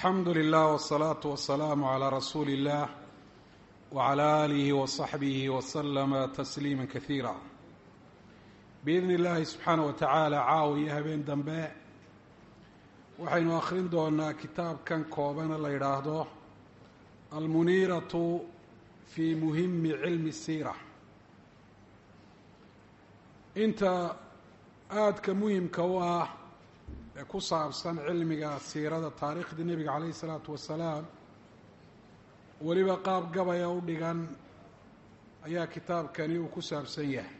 alxamdu lilah wالsalaatu wasalaamu calaa rasuuli اllah wcala aalihi wasaxbihi waslama tasliima kasiira biidni illaahi subxaanah wa tacaala caawa iyo habeen dambe waxaynu akhrin doonaa kitaabkan koobana la yidhaahdo almuniiratu fi muhimi cilmi siira inta aadka muhimka u ah ee ku saabsan cilmiga siirada taariikhdii nebiga calayh isalaatu wasalaam weliba qaab gabaya u dhigan ayaa kitaabkani uu ku saabsan yahay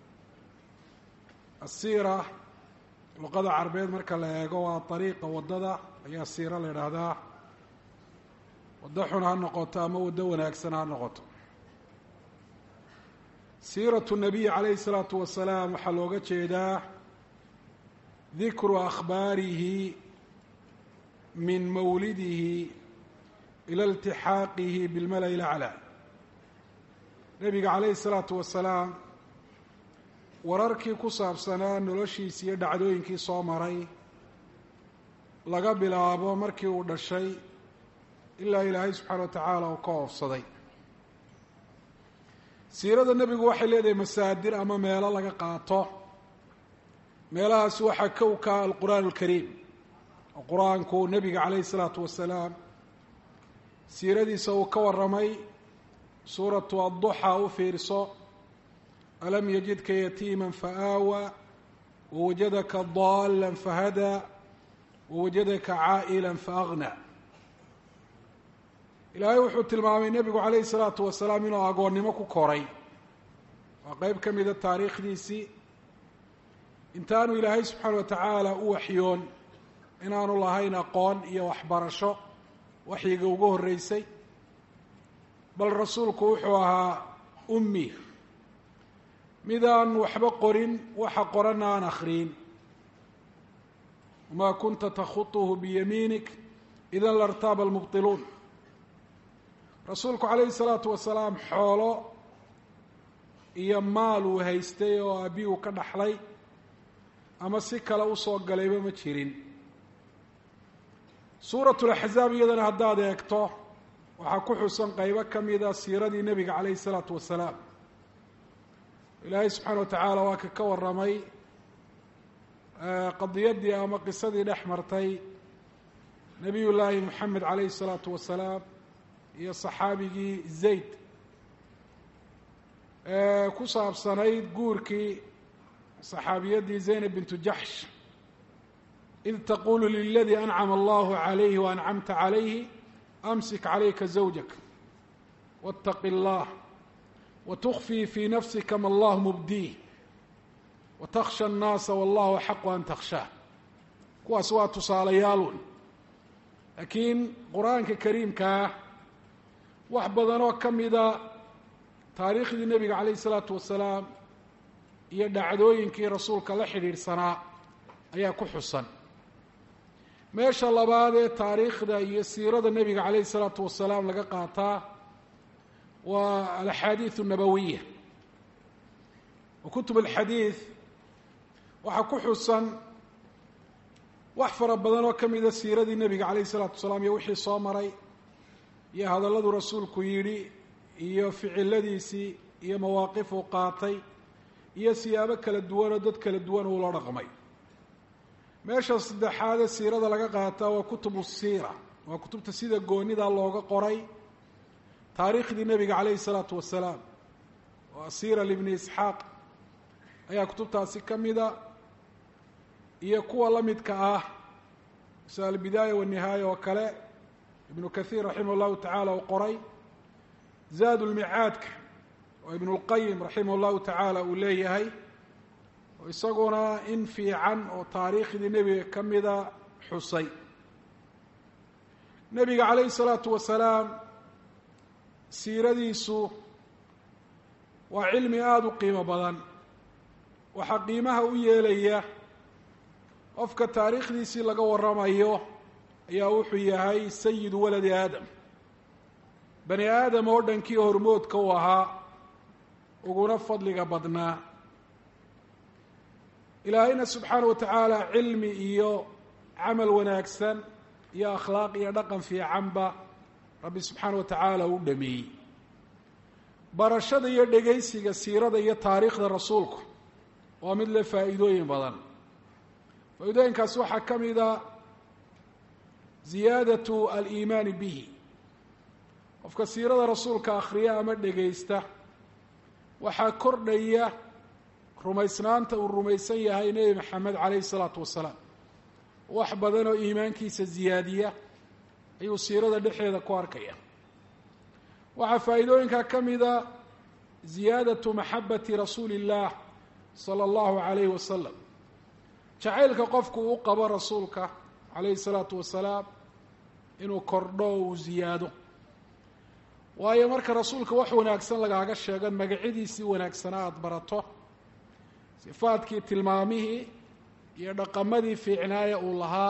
asiira luqada carbeed marka la eego waa dariiqa waddada ayaa siiro la idhaahdaa waddo xun ha noqoto ama waddo wanaagsan ha noqoto siiratu nabiy calayhi isalaatu wasalaam waxaa looga jeedaa dikru akhbaarihi min mawlidihi ila iltixaaqihi bilmala-i laclaa nebiga calayhi isalaatu wasalaam wararkii ku saabsanaa noloshiisi iyo dhacdooyinkii soo maray laga bilaabo markii uu dhashay ilaa ilaahay subxaana wa tacaala uu ka oofsaday siirada nebigu waxay leedahay masaadir ama meelo laga qaato meelahaas waxaa kow ka alqur'aan alkariim oo qur-aanku nebiga calayhi isalaatu wasalaam siiradiisa uu ka warramay suuratu adduxa u fiirso alam yajidka yatiima faaawa wawajadaka daala fahadaa wawajadaka caa'ila faagna ilaahay wuxuu tilmaamay nebigu calayhi salaatu wasalaam inuu agoonnimo ku koray waa qeyb ka mida taariikhdiisii intaanu ilaahay subxaana wa tacaala u waxyoon inaanu lahayn aqoon iyo waxbarasho waxyiga ugu horreysay bal rasuulku wuxuu ahaa ummi midaan waxba qorin waxa qoranna aan akhriyin wamaa kunta takhutuhu biyamiinik idan lartaaba almubtiluun rasuulku calayhi salaatu wasalaam xoolo iyo maal uu haystay oo aabi uu ka dhaxlay ama si kale usoo galayba ma jirin suuratu laxzaab iyadana haddaad eegto waxaa ku xusan qeybo ka mida siiradii nebiga calayhi isalaatu wasalaam ilaahay subxaana wa tacaala waa ka ka warramay qadiyaddii ama qisadii dhex martay nebiy llaahi moxamed calayhi isalaatu wasalaam iyo saxaabigii zayd ku saabsanayd guurkii saxaabiyaddii zaynab bintu jaxsh id taqulu liladii ancama allahu calayhi waancamta calayhi amsik calayka zawjak waاtaqi اllah watukfii fii nafsika ma allahu mubdiih watakhsha annaasa wallahu axaqu an takhshaa kuwaas waa tusaalayaalun laakiin qur-aanka kariimkaa wax badanoo ka mida taariikhdii nebiga calayh isalaatu wasalaam iyo dhacdooyinkii rasuulka la xidhiidhsanaa ayaa ku xusan meesha labaad ee taariikhda iyo siirada nebiga calayhi isalaatu wasalaam laga qaataa waa alaxaadiid nabawiya wa kutub alxadiid waxaa ku xusan wax fara badan oo ka mida siiradii nebiga calayhi isalaatu wasalaam iyo wixii soo maray iyo hadalladuu rasuulku yidhi iyo ficiladiisii iyo mawaaqifuu qaatay iyo siyaabo kala duwanoo dad kala duwan uu la dhaqmay meesha saddexaadee siirada laga qaataa waa kutubu siira waa kutubta sida goonida looga qoray taariikhdii nebiga calayhi isalaatu wasalaam oo asiira libni isxaaq ayaa kutubtaasi ka mida iyo kuwa la midka ah sida albidaaya wanihaaya oo kale ibnu kathiir raximah llahu tacaala uu qoray zaad lmicaadka oo ibnu lqayim raximah llahu tacaala uu leeyahay oo isaguna in fiican oo taariikhdii nebiga ka mida xusay nebiga calayhi salaatu wasalaam siiradiisu waa cilmi aada u qiimo badan waxaa qiimaha u yeelaya qofka taariikhdiisii laga warramayo ayaa wuxuu yahay sayidu waladi aadam bani aadam oo dhankii hormoodka u ahaa uguna fadliga badnaa ilaahayna subxaana wa tacaala cilmi iyo camal wanaagsan iyo akhlaaq iyo dhaqan fiicanba rabbi subxaana wa tacaala u dhameeyey barashada iyo dhegaysiga siirada iyo taariikhda rasuulku waa mid le faa'iidooyin badan faa-iidooyinkaasi waxaa ka mida ziyaadatu aliimaani bihi qofka siirada rasuulka akhriya ama dhegaysta waxaa kordhaya rumaysnaanta uu rumaysan yahay nebi maxamed calayhi isalaatu wasalaam wax badan oo iimaankiisa ziyaadiya ayuu siirada dhexeeda ku arkaya waxaa faa'iidooyinkaa ka mida ziyaadatu maxabati rasuuli illaah sala allahu calayhi wasalam jacaylka qofku uu qabo rasuulka calayhi salaatu wasalaam inuu kordho oo uu ziyaado waayo marka rasuulka wax wanaagsan lagaaga sheegan magacyadiisii wanaagsanaa aada barato sifaadkii tilmaamihii iyo dhaqamadii fiicnaaya uu lahaa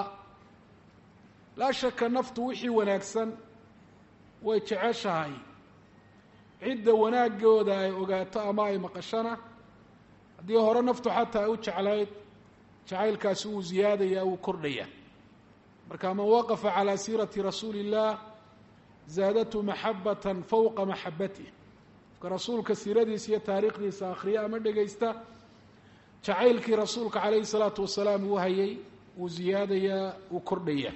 laa shaka naftu wixii wanaagsan way jeceshahay cidda wanaagooda ay ogaato ama ay maqashana haddii hore naftu xataa ay u jeclayd jacaylkaasi wuu ziyaadaya wuu kordhaya marka man waqafa calaa siirati rasuuli illah zaadatu maxabatan fowqa maxabatih qofka rasuulka siiradiisa iyo taariikhdiisa akhriya ama dhegaysta jacaylkii rasuulka calayhi salaatu wasalaam uu hayay wuu ziyaadayaa wuu kordhaya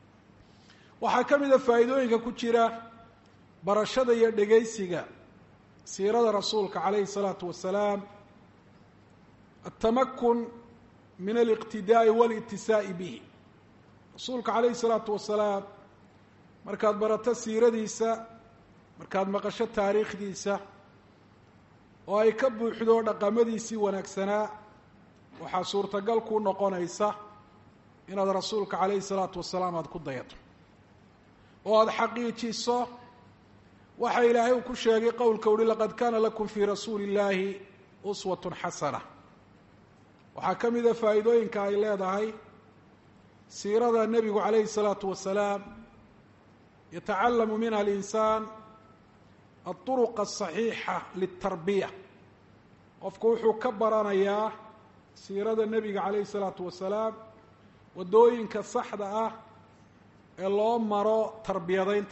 waxaa ka mida faa'iidooyinka ku jira barashada iyo dhegaysiga siirada rasuulka calayhi salaatu wasalaam atamakun min aliqtidaa'i walitisaa'i bihi rasuulka calayhi salaatu wasalaam markaad barato siiradiisa markaad maqasho taariikhdiisa oo ay ka buuxdo dhaqamadiisii wanaagsanaa waxaa suurtagal kuu noqonaysa inaad rasuulka calayhi salaatu wasalaam aada ku dayato oo aada xaqiijiso waxa ilaahay uu ku sheegay qowlka uhi laqad kaana lakum fii rasuuli illaahi uswatun xasana waxaa ka mida faa'iidooyinka ay leedahay siirada nebigu calayhi salaatu wasalaam yatacalamu minha alinsaan alطuruqa asaxiixa liلtarbiya qofku wuxuu ka baranayaa siirada nebiga calayhi salaatu wasalaam waddooyinka saxda ah ee loo maro tarbiyadaynta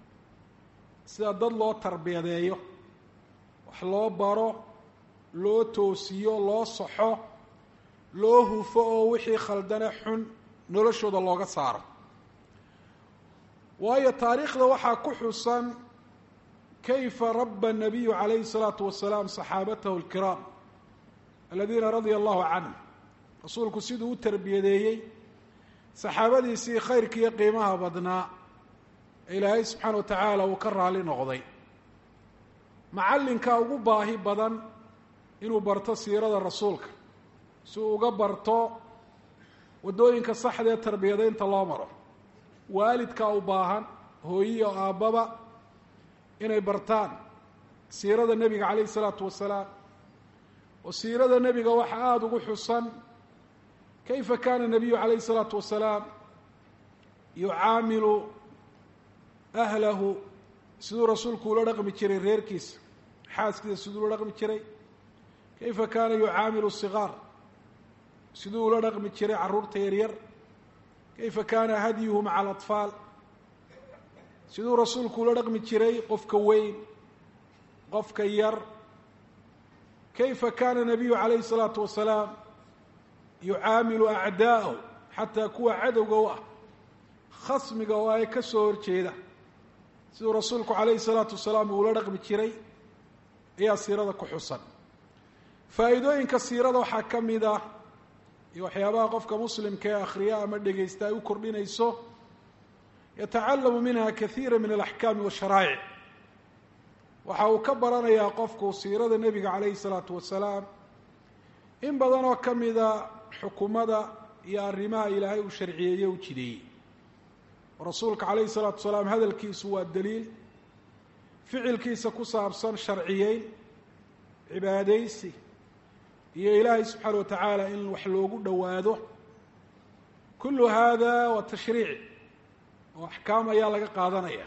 sida dad loo tarbiyadeeyo wax loo baro loo toosiyo loo saxo loo hufo oo wixii khaldane xun noloshooda looga saaro waayo taariikhda waxaa ku xusan kayfa raba الnabiyu calayhi الsalaatu wasalaam saxaabatahu اlkiraam aladiina radia allahu canhum rasuulku siduu u tarbiyadeeyey saxaabadiisii khayrka iyo qiimaha badnaa ee ilaahay subxaana wa tacaala uu ka raali noqday macallinka ugu baahi badan inuu barto siirada rasuulka si uu uga barto waddooyinka saxda ee tarbiyadaynta loo maro waalidka u baahan hooyiyo aabbaba inay bartaan siirada nebiga calayhi isalaatu wasalaam oo siirada nebiga waxa aada ugu xusan kayfa kaana nabiyu calayhi isalaatu wasalaam yucaamilu ahlahu siduu rasuulku ula dhaqmi jiray reerkiisa xaaskiisa siduu ula dhaqmi jiray kayfa kaana yucaamilu sigaar siduu ula dhaqmi jiray carruurta yaryar kayfa kaana hadyuhu maca alatfaal siduu rasuulku ula dhaqmi jiray qofka weyn qofka yar kayfa kaana nabiyu calayhi الsalaatu wasalaam yucaamilu acdaa'ahu xataa kuwa cadowga u ah khasmiga oo ay ka soo horjeeda siduu rasuulku calayhi الsalaatu wasalaam uula dhaqmi jiray ayaa siirada ku xusan faa'iidooyinka siirada waxaa ka mid ah iyo waxyaabaha qofka muslimka ee akhriya ama dhegaysta ay u kordhinayso yatacalamu minha kahiira min alaxkaami washaraa'ic waxa uu ka baranayaa qofku siirada nebiga calayhi salaatu wasalaam in badan oo ka mida xukumada iyo arrimaha ilaahay uu sharciyeeye u jideeyey rasuulka calayhi salaatu wasalaam hadalkiisu waa daliil ficilkiisa ku saabsan sharciyeyn cibaadaysi iyo ilaahay subxaana wa tacaala in wax loogu dhowaado kullu hada waa tashriic oo axkaam ayaa laga qaadanaya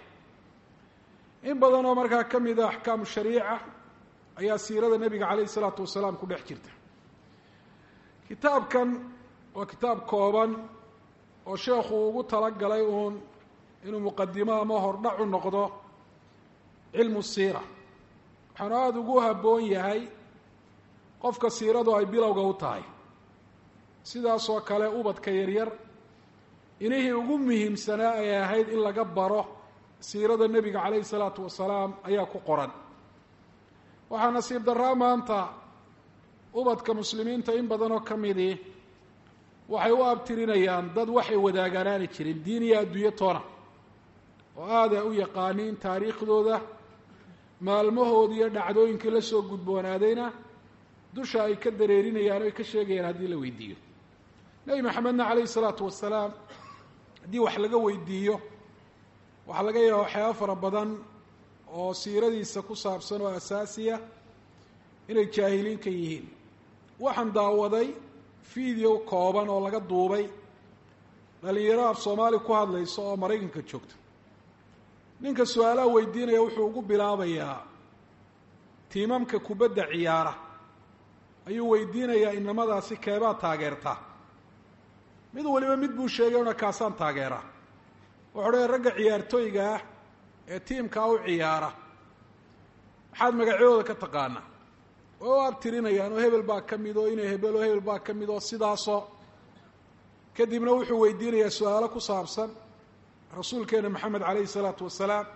in badan oo markaa ka mida axkaamu shariica ayaa siirada nebiga calayhi isalaatu wasalaam ku dhex jirta kitaabkan waa kitaab kooban oo sheekhu ugu talagalay uun inuu muqadimo ama hordhac u noqdo cilmu siira waxaanu aada ugu habboon yahay qofka siiradu ay bilowga u tahay sidaasoo kale ubadka yaryar inihii ugu muhiimsanaa ay ahayd in laga baro siirada nebiga calayhi salaatu wasalaam ayaa ku qoran waxaa nasiib darraa maanta ubadka muslimiinta in badan oo ka midii waxay u abtirinayaan dad waxay wadaagaan aanay jirin diin iyo adduunyo toona oo aada u yaqaaniin taariikhdooda maalmahooda iyo dhacdooyinkii la soo gudboonaadayna dusha ay ka dareerinayaan o ay ka sheegayaan haddii la weydiiyo nebi maxamedna calayhi salaatu wasalaam haddii wax laga weydiiyo waxaa laga yaaba waxyaaba fara badan oo siiradiisa ku saabsan oo asaasiya inay jaahiliin ka yihiin waxaan daawaday video kooban oo laga duubay dhalinyaro af soomaali ku hadlaysa oo maraykanka joogta ninka su-aalaha weydiinaya wuxuu ugu bilaabayaa tiimamka kubadda ciyaara ayuu weydiinayaa inamadaasi keebaa taageertaa mid waliba mid buu sheegay una kaasaan taageeraa wuxuu dha ragga ciyaartooyga ah ee tiimkaa u ciyaara maxaad magacyadooda ka taqaanaa way u abtirinayaan oo hebel baa ka mid oo inay hebel oo hebel baa ka mid oo sidaasoo kadibna wuxuu weydiinayaa su-aalo ku saabsan rasuulkeena maxamed calayhi salaatu wasalaam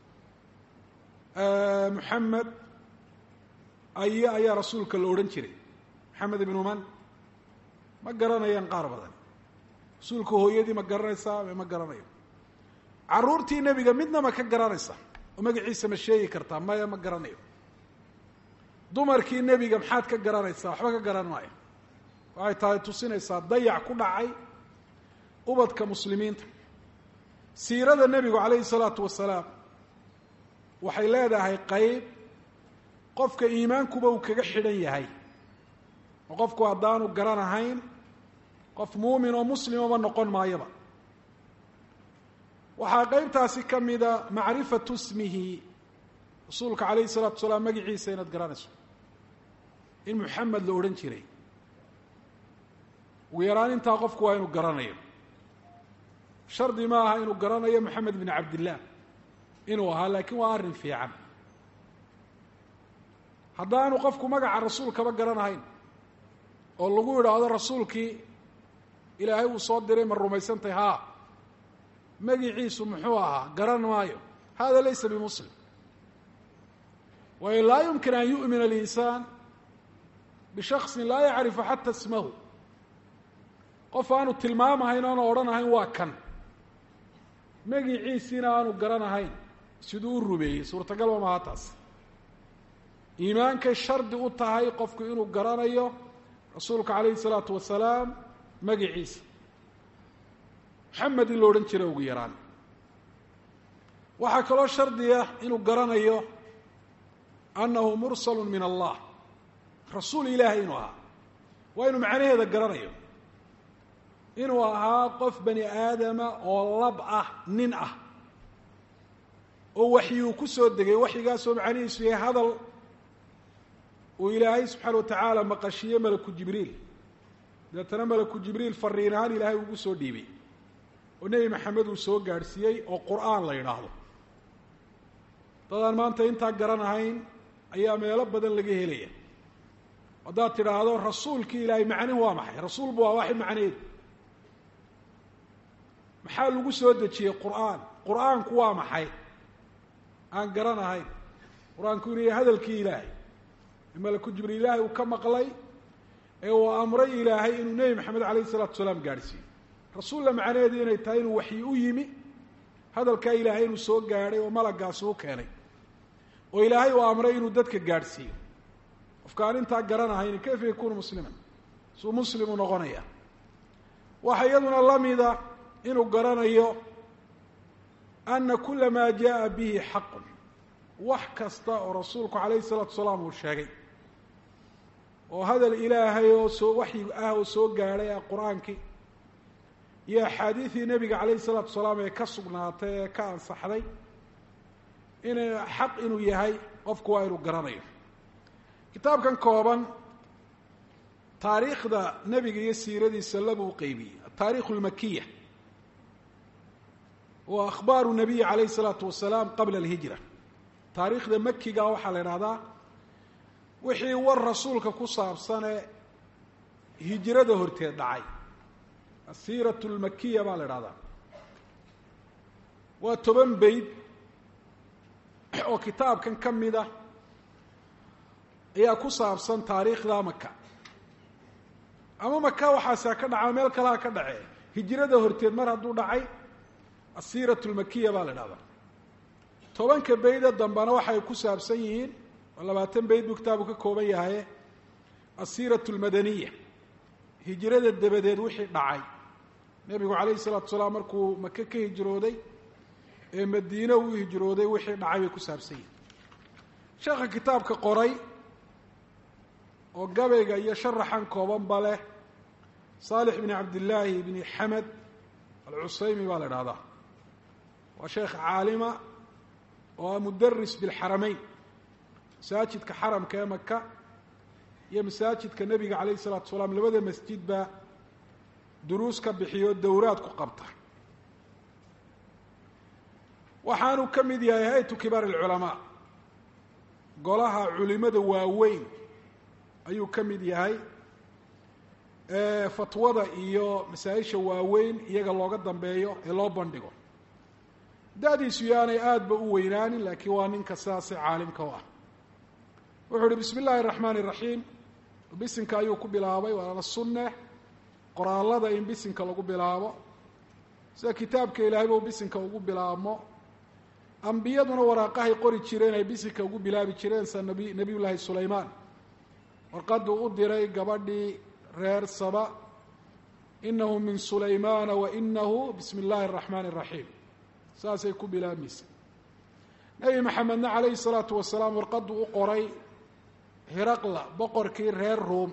muxamed aye ayaa rasuulka la odhan jiray maxamed ibnu man ma garanayaan qaar badan rasuulka hooyadii ma garanaysaa ma garanayo carruurtii nebiga midna ma ka garanaysa oo magaciisa ma sheegi kartaa maya ma garanayo dumarkii nebiga maxaad ka garanaysaa waxba ka garan maayo waxay tahay tusinaysaa dayac ku dhacay ubadka muslimiinta siirada nebigu calayhi salaatu wasalaam waxay leedahay qeyb qofka iimaankuba uu kaga xidhan yahay oo qofku haddaanu garanahayn qof muumin oo muslimaba noqon maayoba waxaa qeybtaasi ka mida macrifatu ismihi rasuulka calayhi salaatu wasalaam magaciisa inaad garanayso in muxamed la odhan jiray ugu yaraan intaa qofku waa inuu garanayo shardi ma aha inuu garanayo moxamed bin cabdillaah inuu ahaa laakiin waa arrin fiican haddaanu qofku magaca rasuulkaba garanahayn oo lagu idhaahdo rasuulkii ilaahay uu soo diray ma rumaysantahy haa magiciisu muxuu ahaa garan maayo hada laysa bimuslim waayo laa yumkin an yu'mina alinsaan bishaksin laa yacrifu xata ismahu qof aanu tilmaamahayn oona odhanahayn waa kan magiciisiina aanu garanahayn siduu u rumeeyey suurtagalba maha taas iimaankay shardi u tahay qofku inuu garanayo rasuulka calayhi salaatu wasalaam magiciisa moxamed in la odhan jira ugu yaraan waxaa kaloo shardiya inuu garanayo annahu mursalu min allah rasuul ilaahay inuu ahaa waa inuu macnaheeda garanayo inuu ahaa qof bani aadama oo lab ah nin ah oo waxyuu ku soo degay waxyigaasoo macnihiisu yahay hadal uu ilaahay subxaana wa tacaala maqashiye malaku jibriil deetana malaku jibriil fariin ahaan ilaahay ugu soo dhiibay oo nebi maxamed uu soo gaadhsiiyey oo qur-aan la yidhaahdo dadaan maanta intaa garanahayn ayaa meelo badan laga helaya haddaad tidhaahdo rasuulkii ilaahay macnihu waa maxay rasuulbu waa waxay macnaheedu maxaa lagu soo dejiyey qur-aan qur-aanku waa maxay aan garanahayn qur-aanku inuu yahay hadalkii ilaahay malaku jibriil ilaahay uu ka maqlay ee uu amray ilaahay inuu nebi maxamed calayhi salatu salaam gaadhsiiyo rasuulla macnaheedu inay tahay inuu waxyi u yimi hadalkaa ilaahay inuu soo gaadhay oo malagaasi u keenay oo ilaahay uu amray inuu dadka gaadhsiiyo qofka aan intaa garanahayn kayfa yakuunu musliman suu muslimu noqonaya waxa iyaduna lamida inuu garanayo ana kula maa jaءa bihi xaqun wax kasta oo rasuulku calayhi salaatu salaam uu sheegay oo hadal ilaahay oo soo waxyi ah oo soo gaadhay ah qur-aankii iyo axaadiidii nebiga calayhi salaatu salaam ee ka sugnaatay ee ka ansaxday ina xaq inuu yahay qofku waa inuu garanayo kitaabkan kooban taariikhda nebiga iyo siiradiisa labuu qeybiyey ataarikh اlmakiya wa akhbaaru nabiyi calayh isalaatu wasalaam qabla alhijra taariikhda makiga waxaa la idhahdaa wixii war rasuulka ku saabsanee hijrada horteed dhacay asiiratu lmakiya baa la idhahdaa waa toban beyd oo kitaabkan ka mid a ayaa ku saabsan taariikhda maka ama maka waxaasaa ka dhacaa meel kalaa ka dhacee hijrada horteed mar hadduu dhacay asiiratu lmakiya baa la idhahdaa tobanka beyda dambena waxay ku saabsan yihiin oo labaatan beyd buu kitaabu ka kooban yahaye asiiratu lmadaniya hijrada dabadeed wixii dhacay nebigu calayhi salaatu salaam markuu maka ka hijrooday ee madiine uu hijrooday wixii dhacay bay ku saabsan yihiin sheekha kitaabka qoray oo gabayga iyo sharaxan koobanba leh saalix bni cabdillaahi bni xamed alcusaymi baa la idhahdaa waa sheekh caalima oo mudaris bilxarameyn masaajidka xaramka ee maka iyo masaajidka nebiga calayh isalaatu salaam labada masjidba duruus ka bixiyo dowraad ku qabta waxaanu ka mid yahay hay-atu kibaar alculamaa golaha culimada waaweyn ayuu ka mid yahay fatwada iyo masaa-isha waaweyn iyaga looga dambeeyo ee loo bandhigo da-diisu yaanay aada ba u weynaanin laakiin waa ninka sidaasi caalimka u ah wuxuu uhi bismi illaahi araxmaan iraxiim bisinka ayuu ku bilaabay waana sunne qoraalada in bisinka lagu bilaabo sida kitaabka ilaahayba u bisinka ugu bilaabmo ambiyaduna waraaqahay qori jireen ay bisinka ugu bilaabi jireen sida nabi nebiyullaahi sulaymaan warqaduu u diray gabadhii reer saba inahu min sulaymaana wa inahu bismi illaahi araxmaani iraxiim saasay ku bilaabmaysa nebi maxamedna calayhi salaatu wasalaam warqaduu u qoray hiraqla boqorkii reer ruom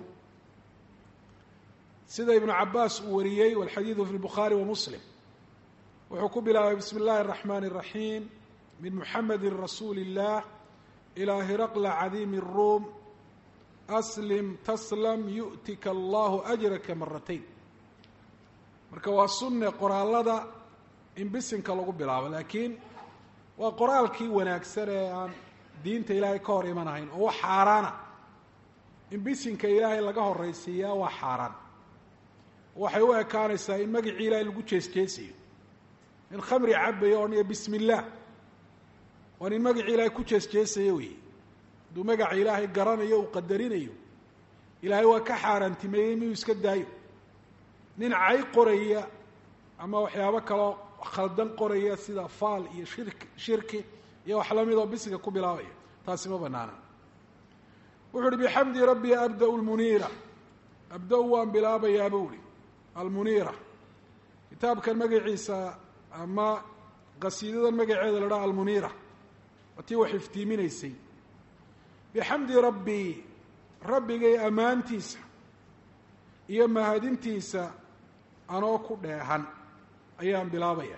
sida ibnu cabaas uu wariyey walxadiidu fi lbukhaari wa muslim wuxuu ku bilaabay bismi illaahi araxmaani iraxiim min muxamedi rasuuli illah ilaa hiraqla cadiimi الruum aslim taslam yu'tika allahu ajraka maratayn marka waa sunne qoraalada in bisinka lagu bilaabo laakiin waa qoraalkii wanaagsan ee aan diinta ilaahay ka hor imanahayn oo wax xaaraana in bisinka ilaahay laga horaysiiyaa waa xaaraan waxay u ekaanaysaa in magacii ilaahay lagu jeesjeesayo in khamri cabayo odhanaya bismi illaah waa nin magacii ilaahay ku jeesjeesayo wey hadduu magaca ilaahay garanayo uu qadarinayo ilaahay waa ka xaaraantimeeyey miyuu iska daayo nin cay qoraya ama waxyaabo kaloo khaldan qoraya sida faal iyo shirki shirki iyo wax lamid oo bisinka ku bilaabaya taasi ma banaana wuxu uhi bixamdi rabbi abda-u lmuniira abda-u waan bilaabayaa buu ihi almuniira kitaabkan magaciisa ama qasiidadan magaceeda la dhaha almuniira waa tii wax iftiiminaysay bixamdi rabbii rabbigay ammaantiisa iyo mahadintiisa anoo ku dheehan ayaan bilaabaya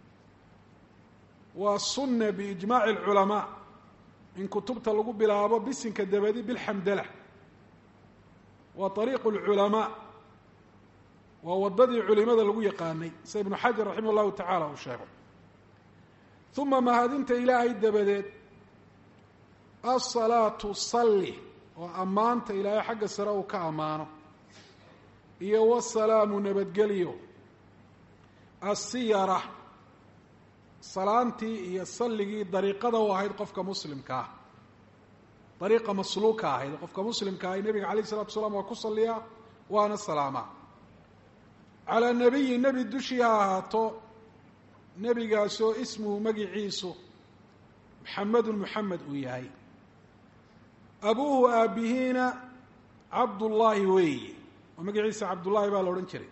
waa sunna biijmaaci alculamaa in kutubta lagu bilaabo bisinka dabadi bilxamdala waa ariiqu lculamaa waa waddadii culimada lagu yaqaanay sida ibnu xajar raximah llahu tacaala uu sheego uma mahadinta ilaahay dabadeed asalaatu salli oo ammaanta ilaahay xagga sare uu ka ammaano iyo wasalaamu nabadgelyo asiyara salaantii iyo salligii dariiqada u ahayd qofka muslimka ah dariiqa masluuka ahayd qofka muslimka ahay nebiga calayh isalatu salaam waa ku salliyaa waana salaamaa calaa nebiyi nebi dushii ha ahaato nebigaasoo ismuhu magiciisu maxamedun muxamed uu yahay abuuhu aabbihiina cabdullaahi weeye oo magaciisa cabdullaahi baa la odhan jiray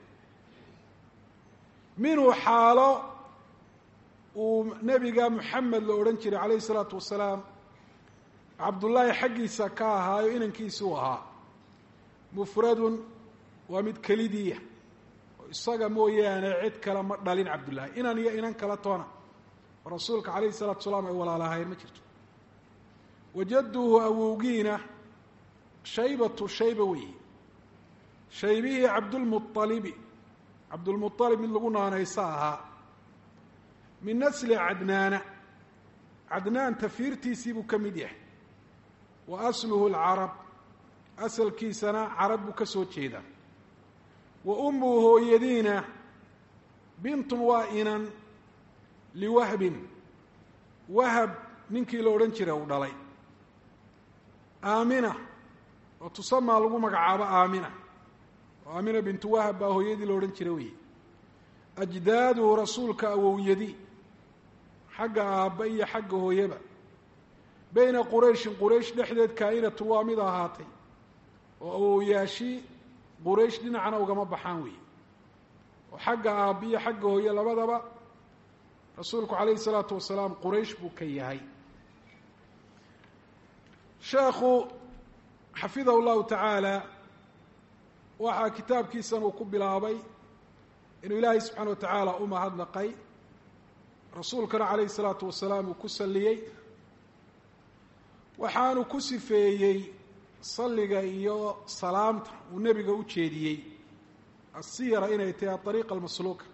minhu xaalo uu nebiga muxamed la odhan jiray calayhi isalaatu wasalaam cabdullaahi xaggiisa ka ahaayo inankiisi u ahaa mufradun waa mid kelidiiya oo isaga mooyaane cid kale ma dhalin cabdullaahi inan iyo inan kala toona oo rasuulka calayhi isalaatu wasalaam ay walaalahayn ma jirto wajaduhu awowgiina shaybatu shayba weeye shaybihii cabdulmualibi cabdulmualib mid lagu naanayso ahaa min nasli cadnaana cadnaan tafiirtiisii buu ka mid yahay wa asluhu alcarab asalkiisana carab buu ka soo jeedaa wa ummuhu hooyadiina bintun waa inan liwahbin wahab ninkii la odhan jiray uu dhalay aamina oo tusamaa lagu magacaabo aamina oo aamina bintu wahab baa hooyadii la odhan jiray weye ajdaaduhu rasuulka awowyadi xagga aabba iyo xagga hooyaba beyna qurayshin quraysh dhexdeed kaa'inatun waa mid ahaatay oo awowyaashii quraysh dhinacna ugama baxaan weeye oo xagga aabba iyo xagga hooye labadaba rasuulku calayhi salaatu wasalaam quraysh buu ka yahay sheekhu xafidahu llahu tacaala waxaa kitaabkiisan uu ku bilaabay inuu ilaahay subxaana wa tacaala u mahadnaqay rasuulkana calayhi salaatu wasalaam uu ku salliyey waxaanu ku sifeeyey salliga iyo salaamta uu nebiga u jeediyey asiyara inay tahay aariiqa almasluuka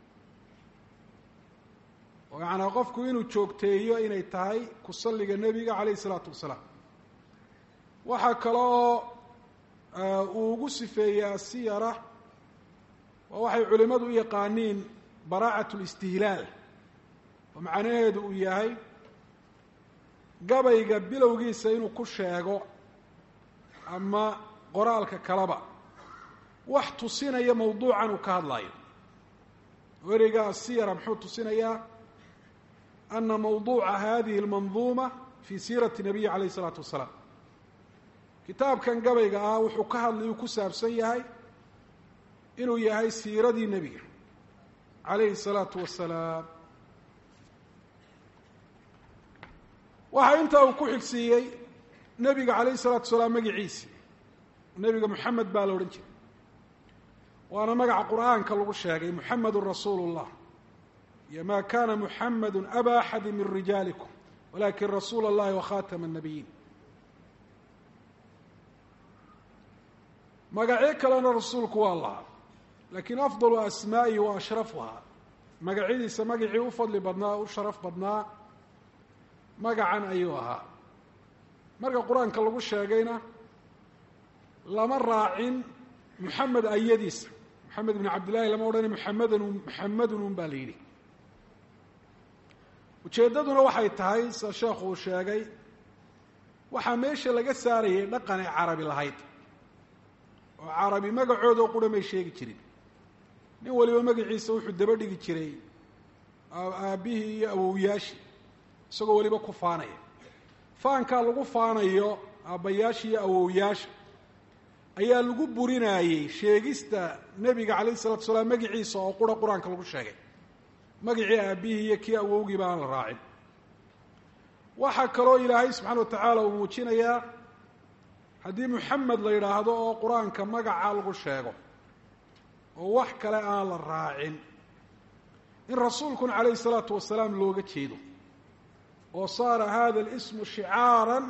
oo yacanaa qofku inuu joogteeyo inay tahay ku salliga nebiga calayhi isalaatu wasalaam waxaa kale oo uu ugu sifeeyey asiyara waa waxay culimmadu u yaqaaniin baraacat listihlaal oo macnaheedu uu yahay gabayga bilowgiisa inuu ku sheego ama qoraalka kaleba wax tusinaya mawduucan uu ka hadlayo oo ereyga asiyara muxuu tusinayaa ana mawduuca hadihi اlmanduuma fi siirati nabiyi calayh isalaatu wasalaam kitaabkan gabayga ah wuxuu ka hadlayuu ku saabsan yahay inuu yahay siiradii nebiga calayhi الsalaatu wasalaam waxaa intaa uu ku xigsiiyey nebiga calayhi الsalaatu wasalaam magiciisi nebiga moxamed baa la odhan jiray waana magaca qur'aanka lagu sheegay muxamedun rasuulu اllah iyo ma kana muxamedu aba axadi min rijaalikum walakin rasuula اllahi wakhatama الnabiyiin magacyo kalena rasuulku waa lahaa lakin afdalu asmaa'ihi wa ashrafuhaa magacyadiisa magacii u fadli badnaa u sharaf badnaa magacan ayuu ahaa marka qur-aanka lagu sheegayna lama raacin muxamed ayadiisa moxamed ibn cabdillahi lama odhana muxamedun muxamedun un baa la yidhi ujeeddaduna waxay tahay sida sheekhu uu sheegay waxaa meesha laga saarayay dhaqan ay carabi lahayd oo carabi magacooda oo qura may sheegi jirin nin waliba magaciisa wuxuu daba dhigi jiray aabbihii iyo awowyaashii isagoo weliba ku faanaya faankaa lagu faanayo aabbayaasha iyo awowyaasha ayaa lagu burinaayey sheegista nebiga calayh isalatu salaam magiciisa oo qura qur-aanka lagu sheegay magacii aabbihii iyo kii awowgiiba aan la raacin waxaa kaloo ilaahay subxaana wa tacaala uu muujinayaa haddii muxamed la yidhaahdo oo qur-aanka magaca lagu sheego oo wax kale aan la raacin in rasuulkuna calayhi salaatu wasalaam looga jeedo oo saara hada alismu shicaaran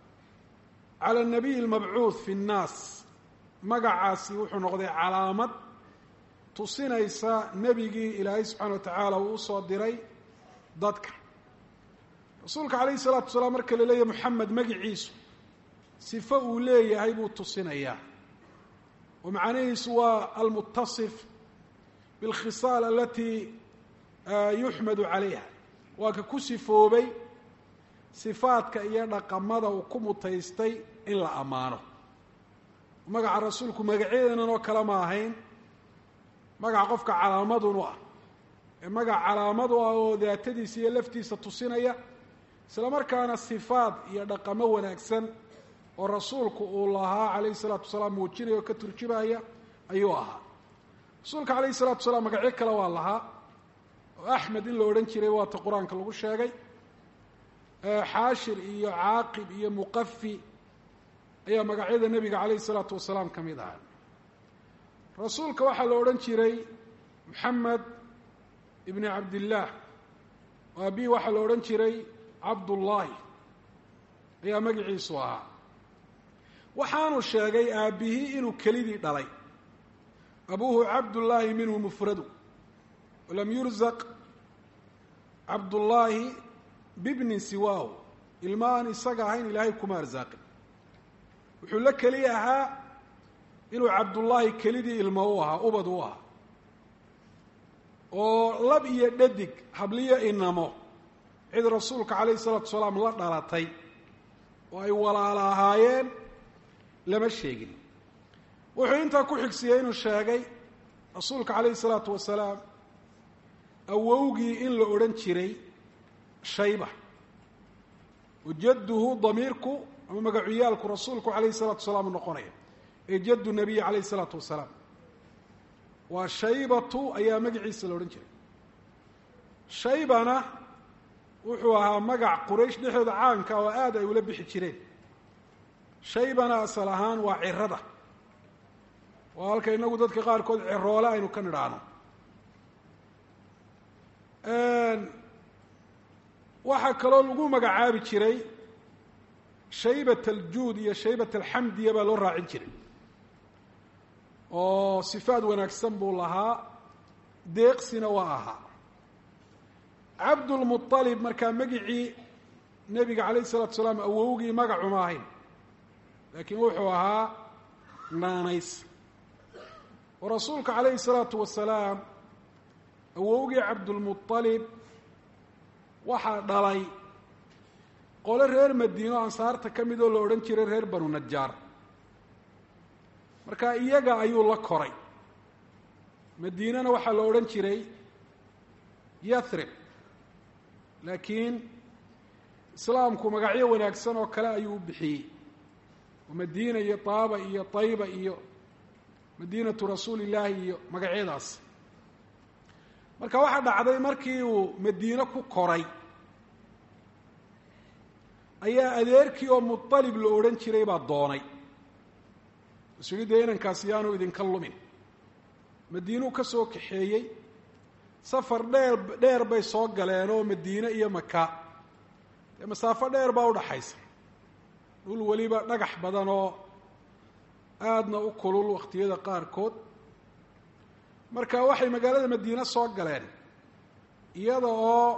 cala anabiy almabcuud fi nnaas magacaasi wuxuu noqday calaamad tusinaysa nebigii ilaahay subxaana wa tacaala uu usoo diray dadka rasuulka calayhi salaatu wasalaam marka la leeyahy moxamed magiciisu sifo uu leeyahay buu tusinayaa oo macnihiisu waa almutasif biاlkhisaal alati yuxmadu calayha waa ka ku sifoobay sifaadka iyo dhaqamada uu ku mutaystay in la ammaano magaca rasuulku magacyadenan oo kale ma ahayn magaca qofka calaamadun u ah ee magac calaamad u ah oo daatadiisa iyo laftiisa tusinaya isla markaana sifaad iyo dhaqamo wanaagsan oo rasuulku uu lahaa calayhi salaatu wasalaam muujinaya oo ka turjumaya ayuu ahaa rasuulka calayhi salatu wasalaam magacyo kale waa lahaa oo axmed in la odhan jiray waata qur-aanka lagu sheegay xaashir iyo caaqib iyo muqafi ayaa magacyada nebiga calayhi salaatu wasalaam ka mid ahaa rasuulka waxaa la odhan jiray moxamed ibni cabdillaah oo abihi waxaa la odhan jiray cabdullaahi ayaa magiciisu ahaa waxaanu sheegay aabbihii inuu kelidii dhalay abuuhu cabdullaahi minhu mufradu walam yurzaq cabdullaahi bibnin siwaahu ilma aan isaga ahayn ilaahay kuma arsaaqin wuxuu la keli ahaa inuu cabdullaahi kelidii ilmo u ahaa ubad u ahaa oo lab iyo dhadig habliyo inamo cid rasuulka calayhi isalaatu wasalaam la dhalatay oo ay walaala ahaayeen lama sheegin wuxuu intaa ku xigsiiyey inuu sheegay rasuulka calayhi isalaatu wasalaam awowgii in la odhan jiray shayba jadduhu damiirku ama magacuyaalku rasuulku calayhi salatu wasalaam u noqonaya ee jaddu nabiyi calayhi isalaatu wasalaam waa shaybatu ayaa magaciisa la odhan jiray shaybana wuxuu ahaa magac quraysh dhexdooda caanka oo aada ay ula bixi jireen shaybana asal ahaan waa cirada waa halka inagu dadka qaarkood ciroole aynu ka nidhaahno waxaa kaloo lagu magacaabi jiray shaybat aljuud iyo shaybat alxamdiya baa loo raacin jiray oo sifaad wanaagsan buu lahaa deeqsina waa ahaa cabdulmualib markaa magicii nebiga calayh isalaatu salaam awowgii magacuma ahayn laakiin wuxuu ahaa naanays oo rasuulka calayhi salaatu wasalaam awowgii cabdulmualib waxaa dhalay qole reer madiino ansaarta ka mid oo la odhan jiray reer banu najaar marka iyaga ayuu la koray madiinana waxaa la odhan jiray yathrib laakiin islaamku magacyo wanaagsan oo kale ayuu u bixiyey oo madiina iyo taaba iyo tayba iyo madiinatu rasuuli illaahi iyo magacyadaas marka waxaa dhacday markii uu madiine ku koray ayaa adeerkii oo mualib la odhan jiray baa doonay isu yihi dee inankaasi yaanu idinka lumin madiinuu ka soo kaxeeyey safar dheer dheer bay soo galeen oo madiine iyo maka dee masaafo dheer baa udhaxaysa dhul weliba dhagax badan oo aadna u kulul wakhtiyada qaarkood marka waxay magaalada madiine soo galeen iyada oo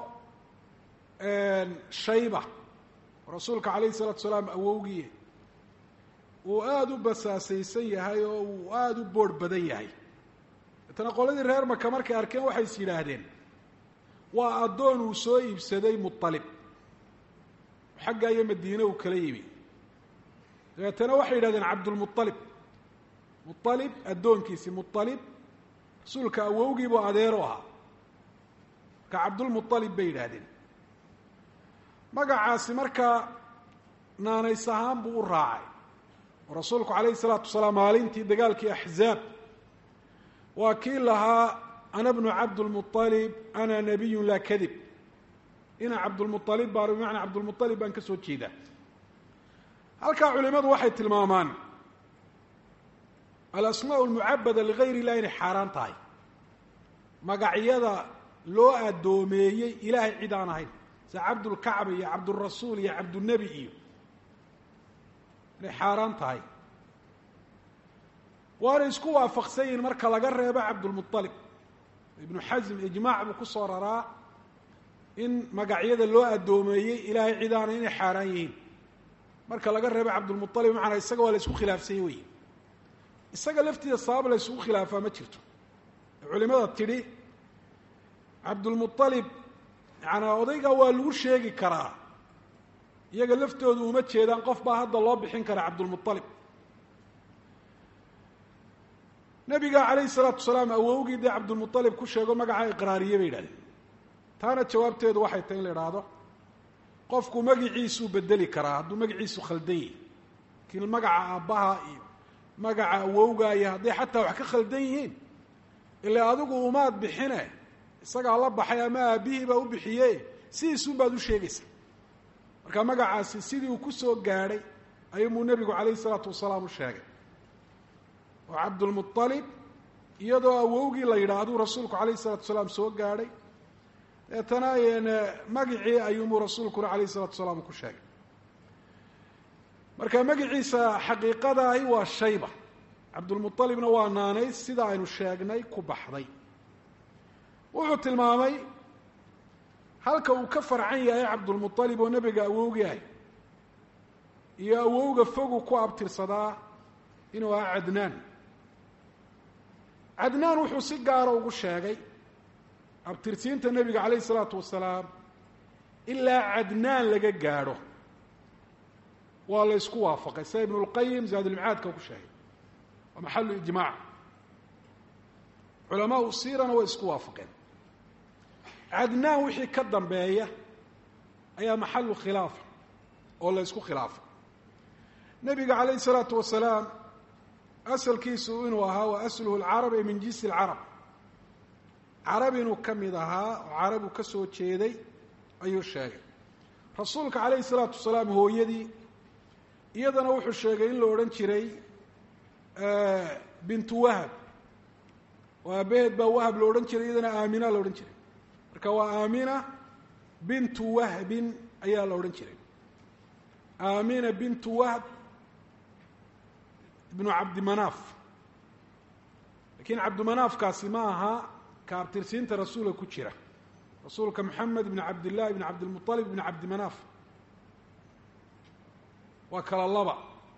shayba rasuulka calayhi salaatu salaam awowgii uu aada u basaasaysan yahay oo uu aada u boorh badan yahay deetana qoladii reer maka markay arkeen waxay is yidhaahdeen waa addoon uu soo iibsaday mualib xagga iyo madiine uu kala yimi dabeetana waxay yidhahdeen cabdulmualib mualib addoonkiisii mualib rasuulka awowgiibuu adeero ahaa marka cabdulmualib bay yidhaahdeen magacaasi markaa naanays ahaan buu u raacay oo rasuulku calayhi salaatu wasalaam maalintii dagaalkii axzaab waa kii lahaa ana bnu cabdulmualib ana nabiyun laa kadib ina cabdulmualib baan bimacnaa cabdulmualib baan ka soo jeedaa halkaa culimadu waxay tilmaamaan alasmaa almucabada ligayr illah inay xaaraan tahay magacyada loo addoomeeyey ilaahay cid aan ahayn sida cabdulkacba iyo cabdurasuul iyo cabdunebi iyo inay xaaraan tahay waana isku waafaqsan yihin marka laga reebo cabdulmualib ibnu xasm ijmaac buu ku soo raraa in magacyada loo addoomeeyey ilaahay cid aana inay xaaraan yihiin marka laga reebo cabdulmualib macanaa isaga waa la isku khilaafsanya wey isaga laftiisa sabab la isugu khilaafaa ma jirto culimada tidhi cabdulmualib yacanaa odayga waa lagu sheegi karaa iyaga laftoodu uma jeedaan qof baa hadda loo bixin karaa cabdulmualib nabiga calayhi salaatu salaam awowgii dee cabdulmualib ku sheego magacaa iqraariye bay yidhahdeen taana jawaabteedu waxay tahay in la idhaahdo qofku magiciisuu bedeli karaa hadduu magaciisu khaldan yahi laakiin magaca aabbaha iyo magaca awowga iyo hadday xataa wax ka khaldan yihiin ilaa adigu umaad bixine isagaa la baxay ama aabbihii baa u bixiye sidiisuun baad u sheegaysaa marka magacaasi sidii uu ku soo gaadhay ayuumuu nebigu calayhi salaatu wasalaam u sheegay oo cabdulmualib iyadoo awowgii la yidhaahduu rasuulku calayhi salatu wasalaam soo gaadhay deetana magicii ayuumuu rasuulkuna calayhi salatu wasalaam ku sheegay marka magiciisa xaqiiqadaahi waa shayba cabdulmualibna waa naanays sida aynu sheegnay ku baxday wuxuu tilmaamay halka uu ka farcan yahay cabdulmualib oo nebiga awowgahay iyo awowga fogu ku abtirsadaa inuu ahaa cadnaan cadnaan wuxuu si gaara ugu sheegay abtirsiinta nebiga calayhi isalaatu wasalaam ilaa cadnaan laga gaadho waa la ysku waafaqay sida ibnu lqayim zaadulmicaadka ku sheegay waa maxalu ijmaac culamaau siirana way isku waafaqeen cadnaan wixii ka dambeeya ayaa maxalu khilaafa oo la ysku khilaafay nebiga calayhi isalaatu wasalaam asalkiisu inuu ahaa wa asluhu lcarab ee min jinsi lcarab carab inuu ka mid ahaa oo carab uu ka soo jeeday ayuu sheegay rasuulka calayhi salaatu wasalaam hooyadii iyadana wuxuu sheegay in la odhan jiray bintu wahab oo aabaheed baa wahab la odhan jiray iyadana aamina la odhan jiray marka waa aamina bintu wahbin ayaa la odhan jiray aamina bintu wahb ibnu cabdimanaaf lakiin cabdimanaafkaasi ma aha ka abtirsiinta rasuulka ku jira rasuulka moxamed ibn cabdillahi ibn cabdilmualib ibn cabdimanaaf waa kala laba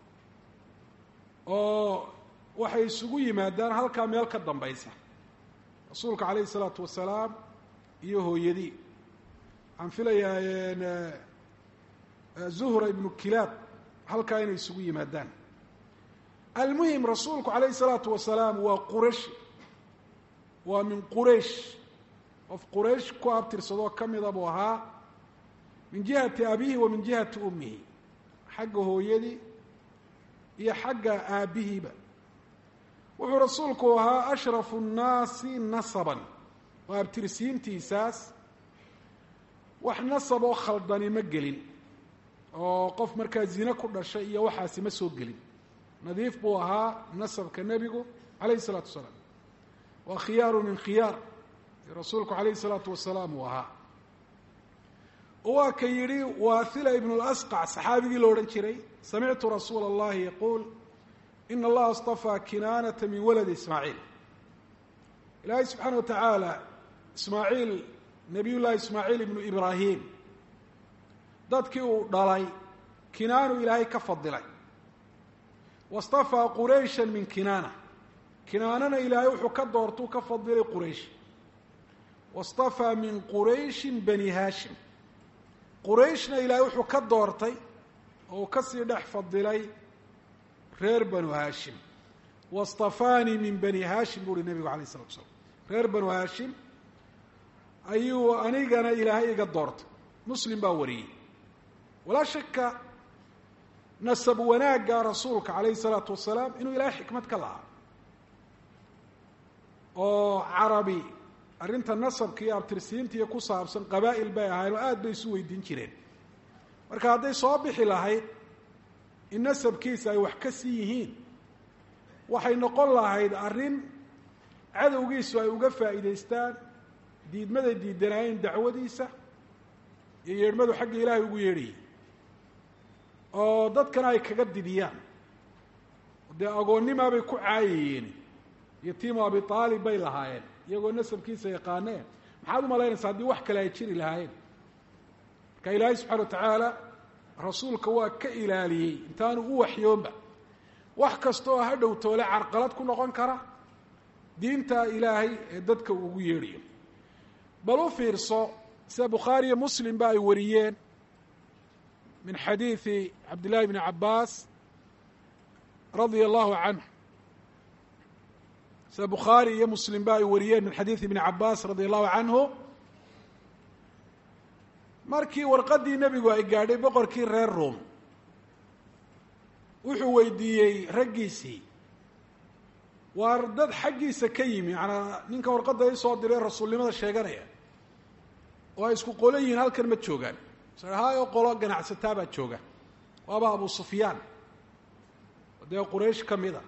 oo waxay isugu yimaadaan halkaa meel ka dambaysa rasuulka calayhi isalaatu wasalaam iyo hooyadii waxaan filayaa zuhra ibnu kilaab halkaa inay isugu yimaadaan almuhim rasuulku calayhi isalaatu wasalaam waa quraysh waa min quraysh qof quraysh ku abtirsadoo ka mida buu ahaa min jihati abihi wa min jihati ummihi xagga hooyadii iyo xagga aabbihiiba wuxuu rasuulku ahaa ashrafu nnaasi nasaban oo abtirsiintiisaas wax nasab oo khaldani ma gelin oo qof markaa zine ku dhashay iyo waxaasi ma soo gelin nadiif buu ahaa nasabka nebigu calayhi isalaatu wasalaam waa khiyaaru min khiyaar rasuulku calayhi isalaatu wasalaam uu ahaa waa ka yidhi waathila ibnu lasqac saxaabigii la odhan jiray samictu rasuula allahi yaquul ina allaha astafaa kinaanata min waladi ismaaciil ilaahay subxaana wa tacaala ismaaciil nabiy llaahi ismaaciil ibnu ibraahim dadkii uu dhalay kinaanu ilaahay ka fadilay wastafaa qurayshan min kinaana kinaanana ilaahay wuxuu ka doortuu ka fadilay quraysh wastafaa min qurayshin bani haashim qurayshna ilaahay wuxuu ka doortay oo uu kasii dhex fadilay reer banu haashim wastafaanii min bani haashim buu uhi nebigu alayh isalatu slam reer banu haashim ayuu anigana ilaahay iga doortay muslim baa wariyey walaa shaka nasab wanaagga rasuulka calayhi salaatu wasalaam inuu ilaahay xikmad ka lahaa oo carabi arrinta nasabka iyo abtirsiinta iyo ku saabsan qabaa'il bay ahayn oo aada bay isu weydiin jireen marka hadday soo bixi lahayd in nasabkiisa ay wax ka sii yihiin waxay noqon lahayd arrin cadowgiisu ay uga faa'iidaystaan diidmaday diidanaayeen dacwadiisa iyo yeedhmadu xagga ilaahay ugu yeedhayay oo dadkana ay kaga didiyaan dee agoonnimaa bay ku caayayeen yatiimu abi aalib bay lahaayeen iyagoo nasabkiisa yaqaaneen maxaad u malaynaysaa haddii wax kale ay jiri lahaayeen marka ilaahay subxana wa tacaala rasuulka waa ka ilaaliyey intaanu u waxyoonba wax kasta oo ha dhow toole carqalad ku noqon kara diinta ilaahay ee dadka uu ugu yeedhayo bal u fiirso sida bukhaari iyo muslimba ay wariyeen min xadiidi cabdillahi bni cabbaas radia allahu canhu sida bukhaari iyo muslimba ay wariyeen min xadiidi ibni cabbaas radia allahu canhu markii warqaddii nebigu ay gaadhay boqorkii reer ruom wuxuu weydiiyey raggiisii waar dad xaggiisa ka yimi macanaa ninka warqadda isoo diray rasuulnimada sheeganaya oo ay isku qolo yihiin halkan ma joogaan haayoo qolo ganacsataa baa jooga waaba abu sufyaan dee quraysh ka mid a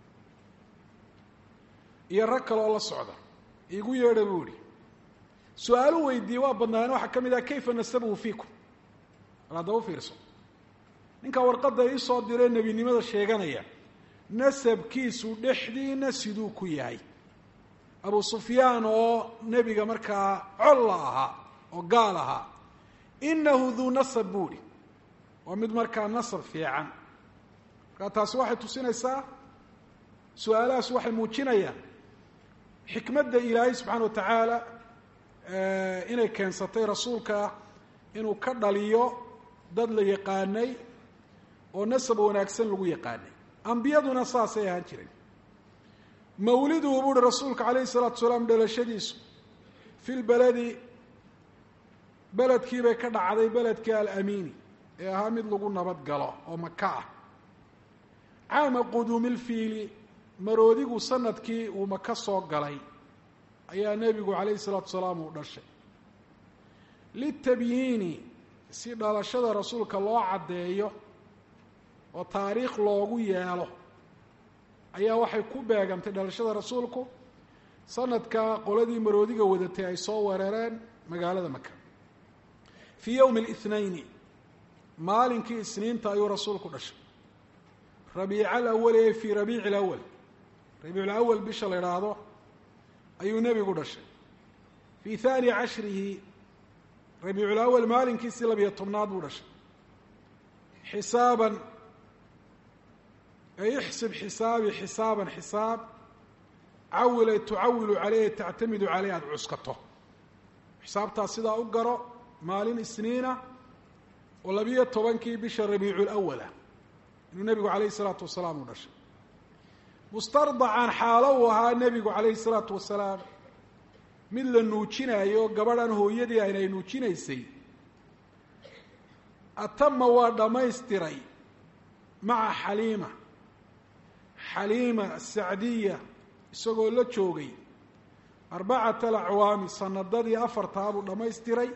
iyo rag kale oo la socda iigu yeedha buu ihi su-aalu weydiiyey waa badnaayeen waxaa ka mid ah kayfa nasabuhu fiikum al haddaba fiirso ninka warqadda iisoo diree nebinimada sheeganaya nasabkiisu dhexdiina siduu ku yahay abu sufyaan oo nebiga markaa col la ahaa oo gaal ahaa inahu duu nasab buuhi waa mid markaa nasab fiican markaa taasi waxay tusinaysaa su-aalahaas waxay muujinayaan xikmadda ilaahay subxaana wa tacaala inay keensatay rasuulka inuu ka dhaliyo dad la yaqaanay oo nasab wanaagsan lagu yaqaanay ambiyaduna saasay ahaan jireen mawliduhu buuhi rasuulka calayhi salaatu salaam dhalashadiisu fi lbeledi beledkiibay ka dhacday beledkii alamiini ee ahaa mid lagu nabad galo oo maka ah caama quduumilfiili maroodigu sanadkii uu maka soo galay ayaa nebigu calayhi salaatu salaam uu dhashay litabyiini si dhalashada rasuulka loo caddeeyo oo taariikh loogu yeelo ayaa waxay ku beegantay dhalashada rasuulku sanadka qoladii maroodiga wadatay ay soo weerareen magaalada maka fii yowmi اlithnayni maalinkii isniinta ayuu rasuulku dhashay rabiica alawali ee fii rabiici alawal rabiic lawal bisha la idhaahdo ayuu nebigu dhashay fii haani cashrihi rabiiculawal maalinkiisii labiyo tobnaad buu dhashay xisaaban ay ixsib xisaabi xisaaban xisaab cawil ay tucawilu caleyh tactamidu caleyh aada cuskato xisaabtaas sidaa u garo maalin isniina oo labiyo tobankii bisha rabiicu lawalah inuu nebigu calayhi salaatu wasalaam u dhashay mustardacan xaalo uu ahaa nebigu calayhi salaatu wasalaam mid la nuujinayo gabadhan hooyadii ayna ay nuujinaysay atama waa dhammaystiray maca xaliima xaliima asacdiya isagoo la joogay arbacata alacwaami sanadadii afartaa buu dhammaystiray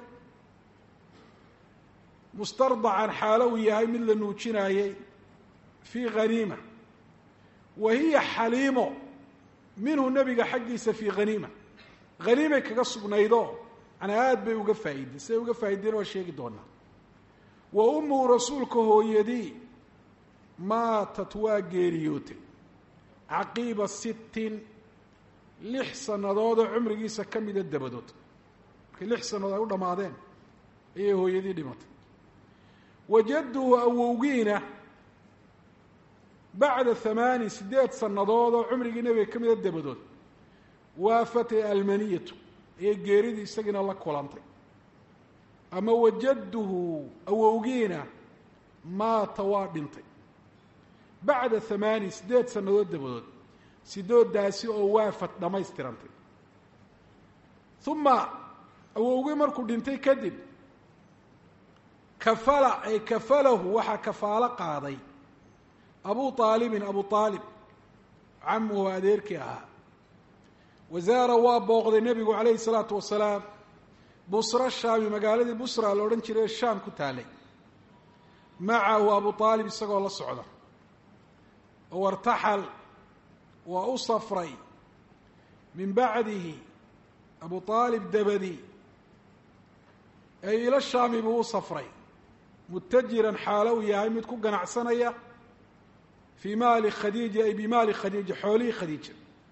mustardacan xaalo uu yahay mid la nuujinaayey fii haniima wa hiya xaliimo minhu nebiga xaggiisa fii haniima haniimay kaga sugnaydoo manaa aada bay uga faa'iideen siday uga faa'iideen waa sheegi doonaa wa ummuhu rasuulka hooyadii maatat waa geeriyootay caqiiba sittin lix sannadoodoo cumrigiisa ka mida dabadood markay lix sannadood ay u dhammaadeen ayay hooyadii dhimatay wajadduhu awowgiina bacda hamaani siddeed sannadood oo cumrigii nebiga ka mida dabadood waafatay almaniyatu ayay geeridii isagiina la kulantay ama wajadduhu awowgiina maata waa dhintay bacda hamaani siddeed sannadood dabadood sidoodaasi oo waafad dhammaystirantay uma awowgii markuu dhintay kadib kafala ay kafalahu waxaa kafaalo qaaday abu aalibin abu aalib camuhu adeerkii ahaa wasaara waa booqday nebigu calayhi salaatu wasalaam busra shaami magaaladii busra la odhan jiray shaam ku taalay macahu abu aalib isagoo la socda oo wartaxal waa u safray min bacdihi abu aalib dabadi ee ila shaami buu u safray mutajiran xaalo uu yahay mid ku ganacsanaya fii maali khadiija ay bimaali khadiija xoolihii khadiija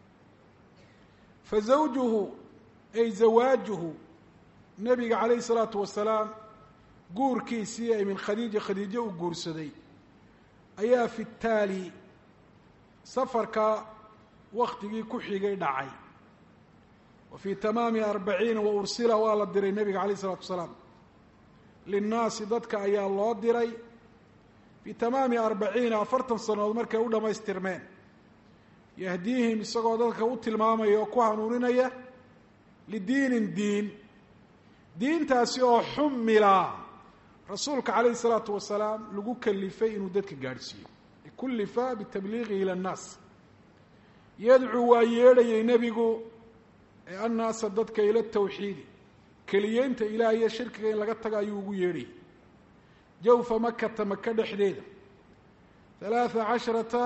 fa zawjuhu ay zawaajuhu nebiga calayhi salaatu wasalaam guurkiisii ay min khadiija khadiijo u guursaday ayaa fi taali safarka waktigii ku xigay dhacay wa fii tamaami arbaciina wa ursila waa la diray nebiga calayh isalaatu wasalaam linnaasi dadka ayaa loo diray fii tamaami arbaciina afartan sannadood markay u dhammaystirmeen yahdiihim isagoo dadka u tilmaamaya oo ku hanuuninaya lidiinin diin diintaasi oo xumila rasuulka calayhi isalaatu wasalaam lagu kalifay inuu dadka gaadhsiiyo kullifa bitabliiqihi ila annaas yadcuu waa yeedhayay nebigu ee annaasa dadka ila tawxiidi keliyeynta ilaah iyo shirkiga in laga tago ayuu ugu yeedhayay jawfa makata maka dhexdeeda halaatha casharata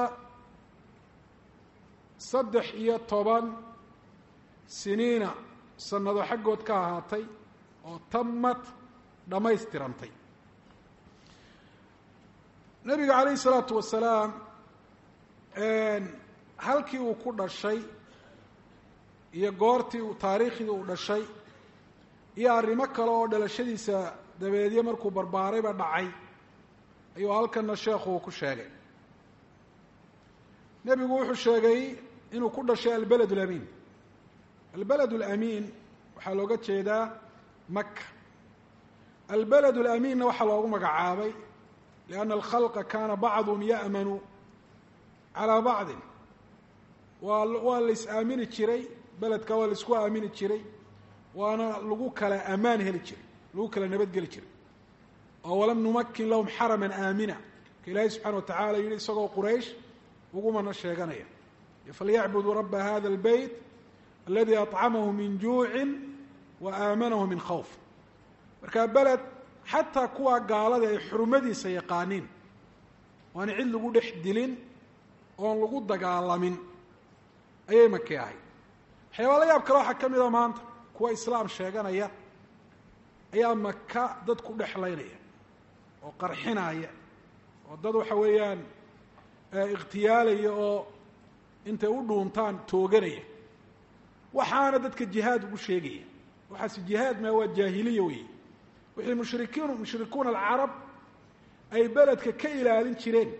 saddex iyo toban siniina sanado xaggood ka ahaatay oo tamad dhammaystirantay nebiga calayhi salaatu wasalaam halkii uu ku dhashay iyo goortii uu taariikhdii uu dhashay iyo arrimo kale oo dhalashadiisa dabeedyo markuu barbaarayba dhacay ayuu halkana sheekhu uu ku sheegay nebigu wuxuu sheegay inuu ku dhashay albeled alamiin albeled alamiin waxaa looga jeedaa maka albeled alamiinna waxaa loogu magacaabay lianna alkhalqa kaana bacduhum ya'manu calaa bacdin waa waa la is aamini jiray beledka waa la isku aamini jiray waana lagu kala ammaan heli jiray lagu kala nabadgeli jiray oo walam numakin lahum xaraman aamina ka ilaahay subxana wa tacala yihi isagoo quraysh ugumana sheeganaya falyacbuduu raba hada اlbeyt aladi aطcamahu min juucin wa aamanahu min khawf marka beled xataa kuwa gaalada ay xurumadiisa yaqaaniin waana cid lagu dhex dilin oon lagu dagaalamin ayay maki ahay waxyaaba la yaab kale waxaa ka mida maanta kuwa islaam sheeganaya ayaa maka dad ku dhexlaynaya oo qarxinaya oo dad waxa weeyaan ikhtiyaalaya oo intay u dhuuntaan tooganaya waxaana dadka jihaad ugu sheegaya waxaase jihaad maa waa jaahiliya weeye wixii mushrikiin mushrikuuna alcarab ay beledka ka ilaalin jireen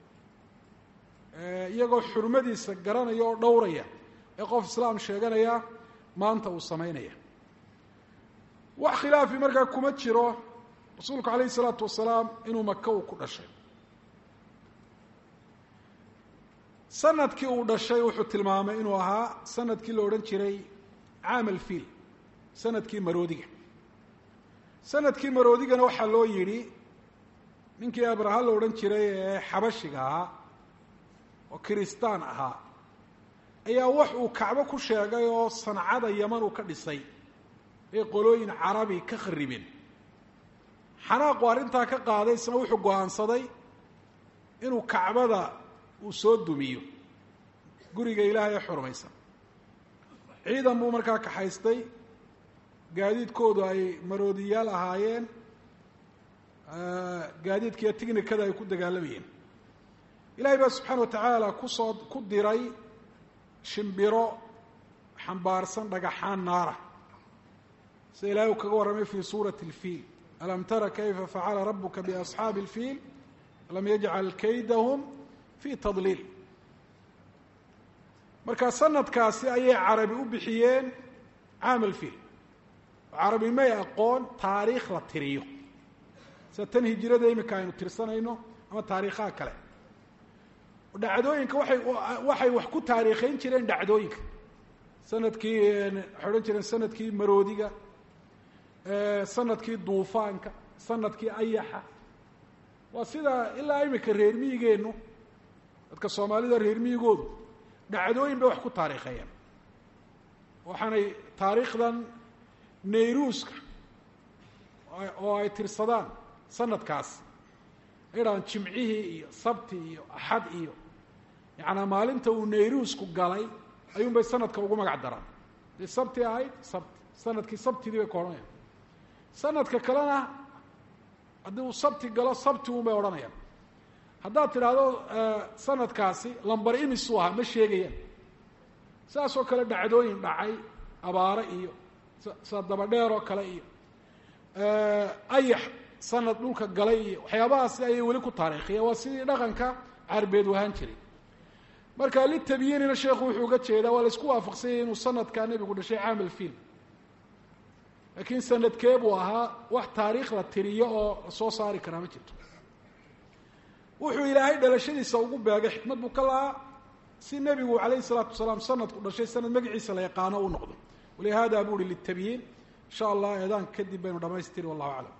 iyagoo xurmadiisa garanaya oo dhowraya ee qof islaam sheeganaya maanta uu samaynaya wax khilaafi markaa kuma jiro rasuulku calayhi isalaatu wasalaam inuu maka uu ku dhashay sanadkii uu dhashay wuxuu tilmaamay inuu ahaa sanadkii la odhan jiray caam alfiil sanadkii maroodiga sanadkii maroodigana waxaa loo yidhi ninkii abraha la odhan jiray ee xabashiga ahaa oo kiristaan ahaa ayaa wax uu kacbo ku sheegay oo sancada yaman uu ka dhisay ee qolooyin carabi ka kharibeen xanaaqu arrintaa ka qaaday isna wuxuu go-aansaday inuu kacbada uu soo dumiyo guriga ilaahay ee xurmaysan ciidan buu markaa kaxaystay gaadiidkoodu ay maroodiyaal ahaayeen gaadiidkiiyo tignikada ay ku dagaalamayeen ilaahay baa subxaana wa tacaala kusoo ku diray shimbiro xambaarsan dhagaxaan naara sida ilahay uu kaga warramay fii suurati اlfiil alam tara kayfa facala rabuka biasxaabi اlfiil alam yajcal kaydahum fi tadliil marka sanadkaasi ayay carabi u bixiyeen caam alfiil oo carabi may aqoon taariikh la tiriyo sida tan hijirada imika aynu tirsanayno ama taariikhaha kale dhacdooyinka waay waxay wax ku taariikhayn jireen dhacdooyinka sanadkii waxay odhan jireen sanadkii maroodiga sanadkii duufaanka sanadkii ayaxa waa sida ilaa imika reer miyigeennu dadka soomaalida reer miyigoodu dhacdooyin bay wax ku taariikheeyeen waxaanay taariikhdan nayruuska oo ay tirsadaan sanadkaas ay dhahaan jimcihii iyo sabti iyo axad iyo yacanaa maalinta uu nayruusku galay ayuun bay sanadka ugu magac daraan dee sabti ahayd sabti sanadkii sabtidii bay ka odhanayaan sanadka kalena haddii uu sabti galo sabti un bay odhanayaan haddaad tidhaahdo sanadkaasi lambar imisuu ahaa ma sheegayaan saasoo kale dhacdooyin dhacay abaare iyo sida dabadheer oo kale iyo ayax sanad dhulka galay iyo waxyaabahaasi ayay weli ku taariikhiyeen waa sidii dhaqanka carbeed wahaan jiray marka litabyiinina sheekhu wuxuu uga jeedaa waa la isku waafaqsanyay inuu sanadkaa nebigu dhashay caam alfiil laakiin sanadkee buu ahaa wax taariikh la tiriyo oo la soo saari karaa ma jirto wuxuu ilaahay dhalashadiisa ugu beegay xikmad buu ka lahaa si nebigu calayhi salaatu wasalaam sanadku dhashay sanad magaciisa la yaqaano u noqdo walihada buu uhi litabyiin insha allah eedaan kadib baynu dhamaystiri wallahu aclam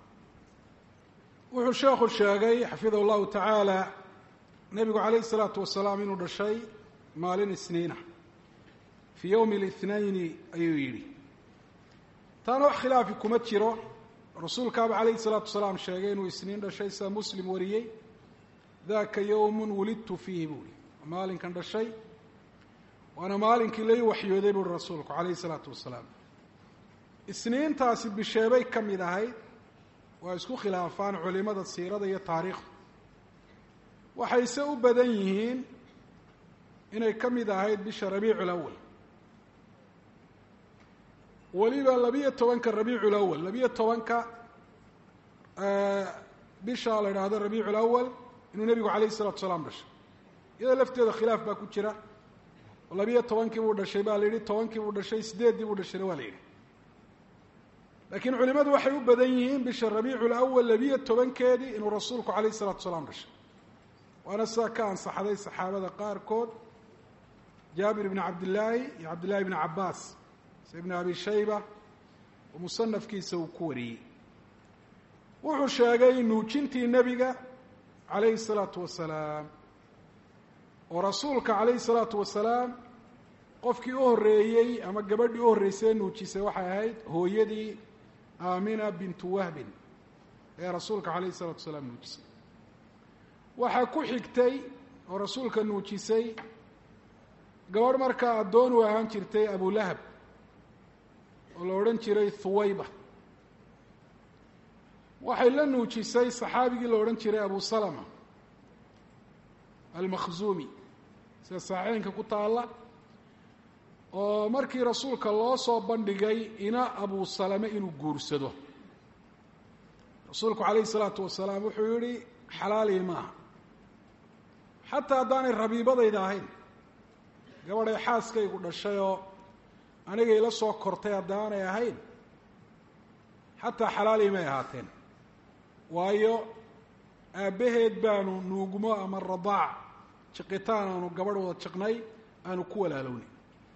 wuxuu sheekhu sheegay xafidahu llahu tacaala nebigu calayhi salaatu wasalaam inuu dhashay maalin isniina fii yowmi اlithnayni ayuu yidhi taana wax khilaafi kuma jiro rasuulkaaba calayhi salaatu wasalaam sheegay inuu isniin dhashay sida muslim wariyey daka yowmun wulidtu fiihi buu ihi maalinkan dhashay waana maalinkii lai waxyooday buuhi rasuulku calayhi salaatu wasalaam isniintaasi bisheebay ka mid ahayd waa isku khilaafaan culimada siirada iyo taariikhda waxayse u badan yihiin inay ka mid ahayd bisha rabiicu lawal weliba labiyo tobanka rabiicu lawal labiyo tobanka bisha la idhaahdo rabiicu lawal inuu nebigu calayh isalatu salaam dhashay iyadoo lafteeda khilaaf baa ku jira labiyo tobankii buu dhashay baa la yidhi tobankii buu dhashay sideeddii buu dhashayna waa la yidhi laakiin culimadu waxay u badan yihiin bisha rabiicu lawal labiyo tobankeedii inuu rasuulku calayh isalatu salaam dhashay waana sidaa ka ansaxday saxaabada qaarkood jaabir ibni cabdillaahi iyo cabdillahi ibni cabaas se ibni abi shayba oo musanafkiisa uu ku wariyey wuxuu sheegay nuujintii nebiga calayhi salaatu wasalaam oo rasuulka calayhi salaatu wasalaam qofkii u horreeyey ama gabadhii u horreysay nuujisay waxay ahayd hooyadii aamina bintu wahbin ee rasuulka calayhi salaatu wasalaam nuujisay waxaa ku xigtay oo rasuulka nuujisay gabadh markaa addoon u ahaan jirtay abulahab oo la odhan jiray thuwayba waxay la nuujisay saxaabigii la odhan jiray abu salama almakhzuumi sida saxiixeynka ku taalla oo markii rasuulka loo soo bandhigay ina abu salame inuu guursado rasuulku calayhi salaatu wasalaam wuxuu yihi xalaalii maaha xataa haddaanay rabiibadayda ahayn gabadhay xaaskaygu dhashay oo anigay la soo kortay haddaanay ahayn xataa xalaalii may ahaateen waayo aabbaheed baanu nuugmo ama radaac jiqitaan aanu gabadh wada jiqnay aanu ku walaalownay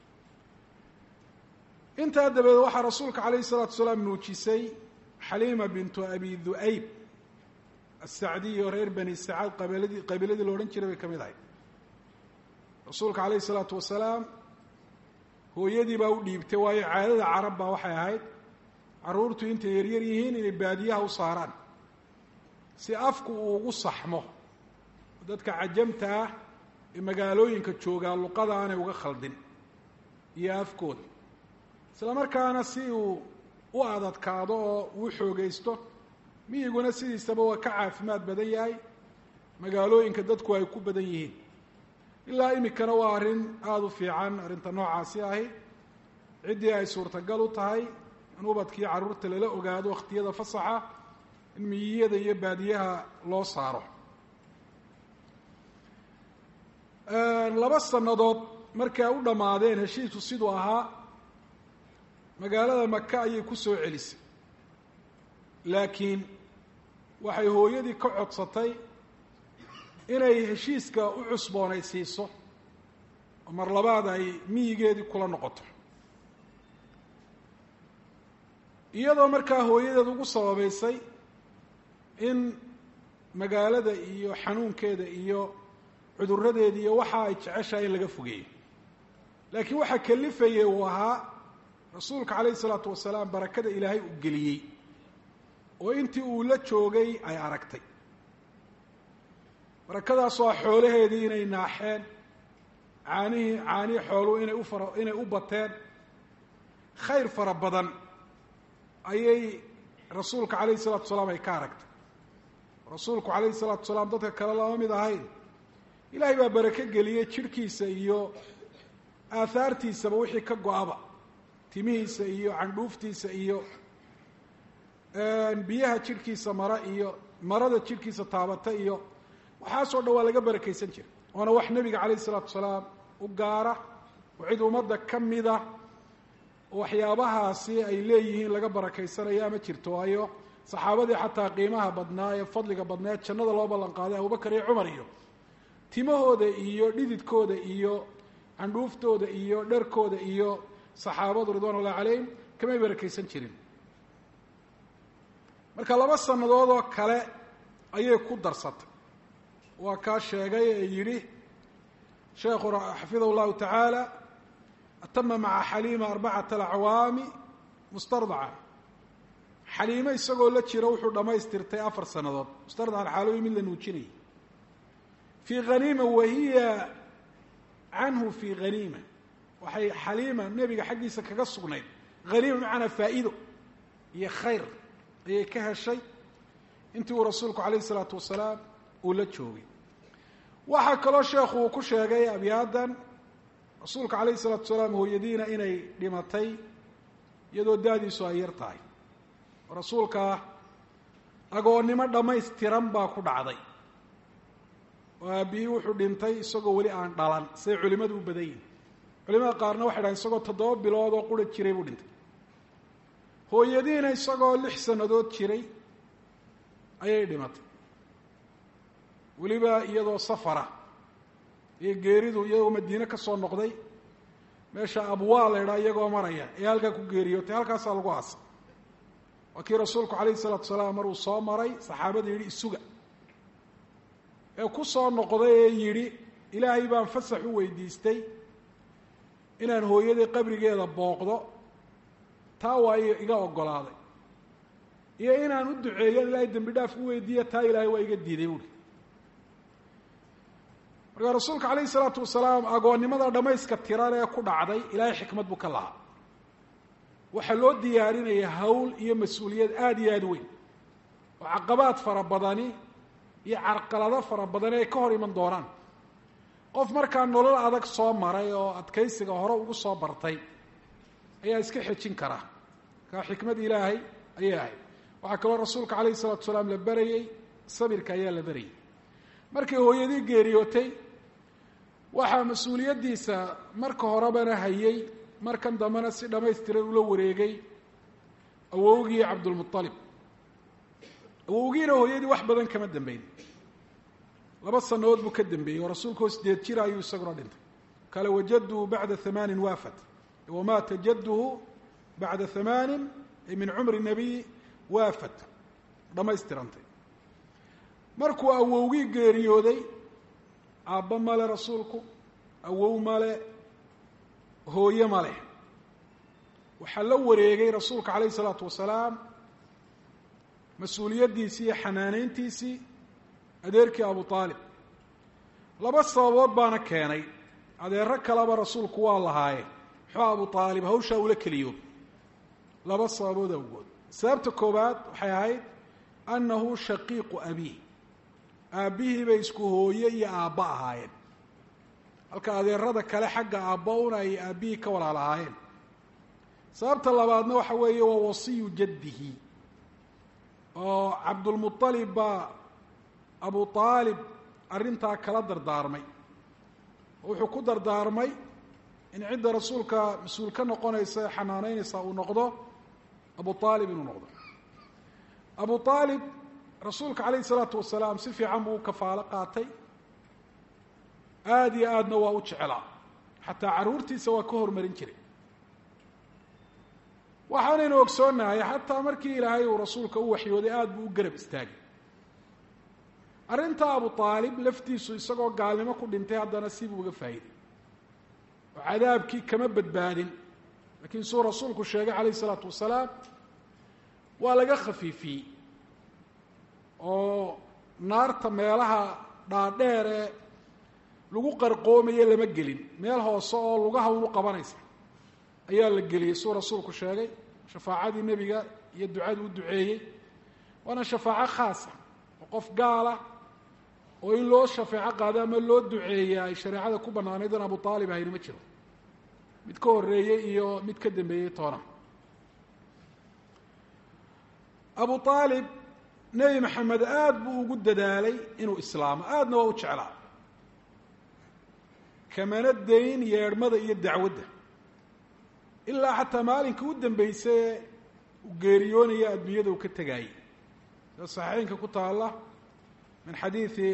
intaa dabadeed waxaa rasuulka calayhi salaatu wasalaam nuujisay xaliima bintu abi du'ayb asacdiy oo reer bani sacaad qabiiladii qabiiladii la odhan jiray bay ka mid ahay rasuulka calayhi salaatu wasalaam hooyadii baa u dhiibtay waayo caadada carab baa waxay ahayd carruurtu intay yaryar yihiin inay baadiyaha u saaraan si afku uu ugu saxmo dadka cajamta ah ee magaalooyinka joogaa luqada aanay uga khaldin iyo afkooda isla markaana si uu u adadkaado oo uu xoogaysto miyiguna sidiisaba waa ka caafimaad badan yahay magaalooyinka dadku ay ku badan yihiin ilaa imikana waa arrin aada u fiican arrinta noocaasi ahi ciddii ay suurtagal u tahay in ubadkii carruurta lala ogaado wakhtiyada fasaxa in miyiyada iyo baadiyaha loo saaro laba sannadood markii ay u dhammaadeen heshiisku siduu ahaa magaalada maka ayay ku soo celisay laakiin waxay hooyadii ka codsatay inay heshiiska u cusboonaysiiso oo mar labaad ay miyigeedii kula noqoto iyadoo markaa hooyadeed ugu sababaysay in magaalada iyo xanuunkeeda iyo cuduradeeda iyo waxa ay jeceshahay in laga fogeeyo laakiin waxaa kalifayay uu ahaa rasuulka calayhi isalaatu wasalaam barakada ilaahay uu geliyey oo intii uu la joogay ay aragtay barakadaasoo ah xoolaheedii inay naaxeen caanihii caanihii xooluhu inay ufara inay u bateen khayr fara badan ayay rasuulka calayhi salatu wasalaam ay ka aragtay rasuulku calayhi salaatu wasalaam dadka kale lama mid ahayn ilaahay baa barake geliyey jidhkiisa iyo aahaartiisaba wixii ka go-aba timihiisa iyo candhuuftiisa iyo biyaha jidhkiisa mara iyo marada jidhkiisa taabata iyo waxaasoo dhan waa laga barakaysan jira waana wax nebiga calayhi isalaatu wasalaam u gaara oo cid ummadda ka mida waxyaabahaasi ay leeyihiin laga barakaysanaya ama jirto waayo saxaabadii xataa qiimaha badnaa ee fadliga badnaa ee jannada loo ballan qaaday abubakar iyo cumar iyo timahooda iyo dhididkooda iyo candhuuftooda iyo dharkooda iyo saxaabadu ridwan ullahi calayhim kamay barakaysan jirin marka laba sannadood oo kale ayay ku darsatay waa kaa sheegay ee yidhi sheekhu xafidahu llahu tacaala atama maca xaliima arbacata alacwaami mustardaca xaliime isagoo la jira wuxuu dhammaystirtay afar sannadood mustardacan xaalooyi mid la nuujinayay fii haniima wahiya canhu fii haniima waxay xaliima nebiga xaggiisa kaga sugnayd haniima macanaa faa'iido iyo khayr ayay ka heshay intii uu rasuulku calayhi isalaatu wasalaam uu la joogay waxaa kaloo sheekhu uu ku sheegay abyaadan rasuulka calayhi isalaatu wasalaam hooyadiina inay dhimatay iyadoo daadiisu ay yar tahay rasuulka agoonnimo dhammaystiran baa ku dhacday oo aabihii wuxuu dhintay isagoo weli aan dhalan siday culimadu u badan yihin culimada qaarna waxay dhahen isagoo toddoba bilood oo qura jiray buu dhintay hooyadiina isagoo lix sannadood jiray ayay dhimatay weliba iyadoo safara iyo geeridu iyagoo madiine ka soo noqday meesha abwaa la idhaa iyagoo maraya ee halkaa ku geeriyootay halkaasaa lagu aasay waa kii rasuulku calayhi salaatu salaam maruu soo maray saxaabada yidhi isuga ee ku soo noqday ee yidhi ilaahay baan fasax u weydiistay inaan hooyaday qabrigeeda booqdo taa waa iga oggolaaday iyo inaan u duceeyo ilaahay dembi dhaaf u weydiiya taa ilaahay waa iga diiday buuri markaa rasuulka calayhi salaatu wasalaam agoonnimada dhammayska tiran ee ku dhacday ilaahay xikmad buu ka lahaa waxaa loo diyaarinaya hawl iyo mas-uuliyad aada iyo aada weyn oo caqabaad fara badani iyo carqalado fara badani ay ka hor iman doonaan qof markaa nolol adag soo maray oo adkaysiga hore ugu soo bartay ayaa iska xejin kara markaa xikmad ilaahay ayay ahayd waxaa kaloo rasuulka calayhi salatu wasalaam la berayey sabirka ayaa la berayay markay hooyadii geeriyootay waxaa mas-uuliyaddiisa marka horebana hayay markan dambena si dhammaystiran ula wareegay awowgii cabdulmualib awowgiina hooyadii wax badan kama dambeyn laba sanadood buu ka dambeeyey oo rasuulkao sideed jira ayuu isaguna dhintay kale wajaduhu bacda hamaanin waafat wamaata jadduhu bacda hamaanin ay min cumri nabiy waafat dhammaystirantay markuu awowgii geeriyooday aabba male rasuulku awow male hooye male waxaa la wareegay rasuulka calayhi isalaatu wasalaam mas-uuliyaddiisii iyo xanaaneyntiisii adeerkii abu aalib laba sababood baana keenay adeero kaleba rasuulku waa lahaaye muxuu abu aalib hawshaa ula keliyo laba sababood awgood sababta koowaad waxay ahayd annahu shaqiiqu abiih aabbihii bay isku hooye iyo aabba ahaayeen halka adeerada kale xagga aabba una ay aabbihii ka walaal ahaayeen sababta labaadna waxa weeye waa wasiyu jaddihi oo cabdulmualib baa abu aalib arrintaa kala dardaarmay oo wuxuu ku dardaarmay in cidda rasuulka mas-uul ka noqonaysa ee xanaaneynaysa uu noqdo abu aalib inuu noqdo abu aalib rasuulka calayhi isalaatu wasalaam si fiican buu u kafaalo qaatay aada iyo aadna waa u jecelaa xataa carruurtiisa waa ka hormarin jiray waxaanaynu ogsoonahay xataa markii ilaahay uu rasuulka u waxyooday aada buu u garab istaagay arrinta abu aalib laftiisu isagoo gaalnimo ku dhintay haddana sibuu uga faa'iiday oo cadaabkii kama badbaadin laakiin suu rasuulku sheegay calayh isalaatu wasalaam waa laga khafiifiyey oo naarta meelaha dhaadheer ee lagu qarqoomaye lama gelin meel hoose oo lugaha unu qabanaysa ayaa la geliyey suu rasuulku sheegay shafaacadii nebiga iyo ducadii u duceeyey waana shafaaco khaasa oo qof gaala oo in loo shafeeco qaado ama loo duceeya ay shareecada ku bannaanayd in abu aalib ahayna ma jiro mid ka horreeyey iyo mid ka dambeeyey toona abu aalib nebi maxamed aada buu ugu dadaalay inuu islaamo aadna waa u jeclaa kamana dayn yeedhmada iyo dacwadda ilaa xataa maalinka u dambeysay uu geeriyoonaya adduunyada uu ka tegaayey sida saxiixeynka ku taalla min xadiidi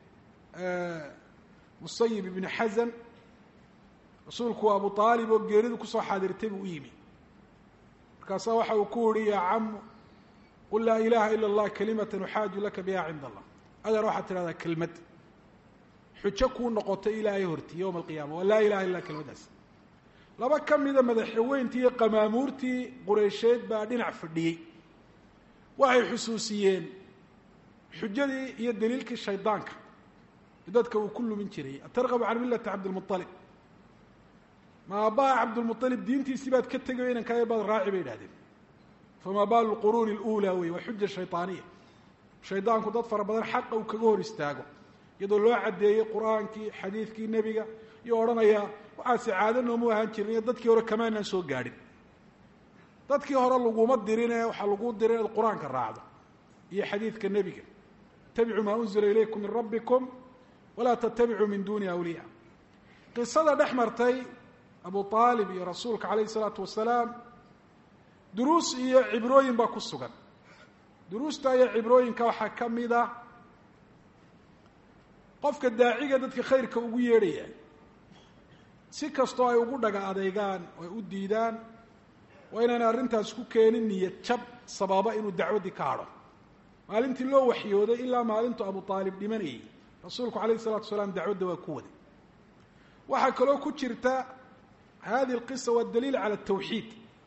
musayib ibni xasan rasuulku abu aalib oo geeridu kusoo xaadirtay buu u yimi markaasaa waxa uu ku yihi yaa camu qul laa ilaha ila اllah kalimata uxaaju laka biha cinda allah adeer waxaad tidhahdaa kelmad xujo kuu noqotay ilaahay horti yowma alqiyama waa laa ilaha illa kelmaddaas laba ka mida madaxweyntii iyo qamaamuurtii qureysheed baa dhinac fadhiyey waxay xusuusiyeen xujadii iyo daliilkii shaydaanka dadka uu ku lumin jiray atargabu can millati cabdilmualib ma aabbaha cabdilmualib diintiisii baad ka tegayo inankaa baad raaci bay idhahdeen fama baalu lquruuni اlأulى wey waa xuja shayطaaniya shaydaanku dad fara badan xaqa uu kaga hor istaago iyadoo loo caddeeyey qur'aankii xadiidkii nebiga iyo odhanaya waxaase caado noomu ahaan jirin iyo dadkii hore kamaanaan soo gaadhin dadkii hore laguma dirine waxaa lagu diray inaad qur-aanka raacdo iyo xadiidka nebiga itabicuu maa unzila ilaykum min rabbikum walaa tatabicuu min duni awliya qisada dhex martay abu aalib iyo rasuulka calayh isalaatu wasalaam duruus iyo cibrooyin baa ku sugan duruusta iyo cibrooyinka waxaa ka mid a qofka daaciga dadka khayrka ugu yeedhaya si kastoo ay ugu dhaga adeygaan oo ay u diidaan waa inaana arrintaas ku keenin niyad jab sababa inuu dacwaddii ka hadho maalintii loo waxyooday ilaa maalintu abu aalib dhimanayay rasuulku calayh isalatu wasalaam dacwadda waa ku waday waxaa kaloo ku jirta hadihi alqisa waa daliil cala atawxiid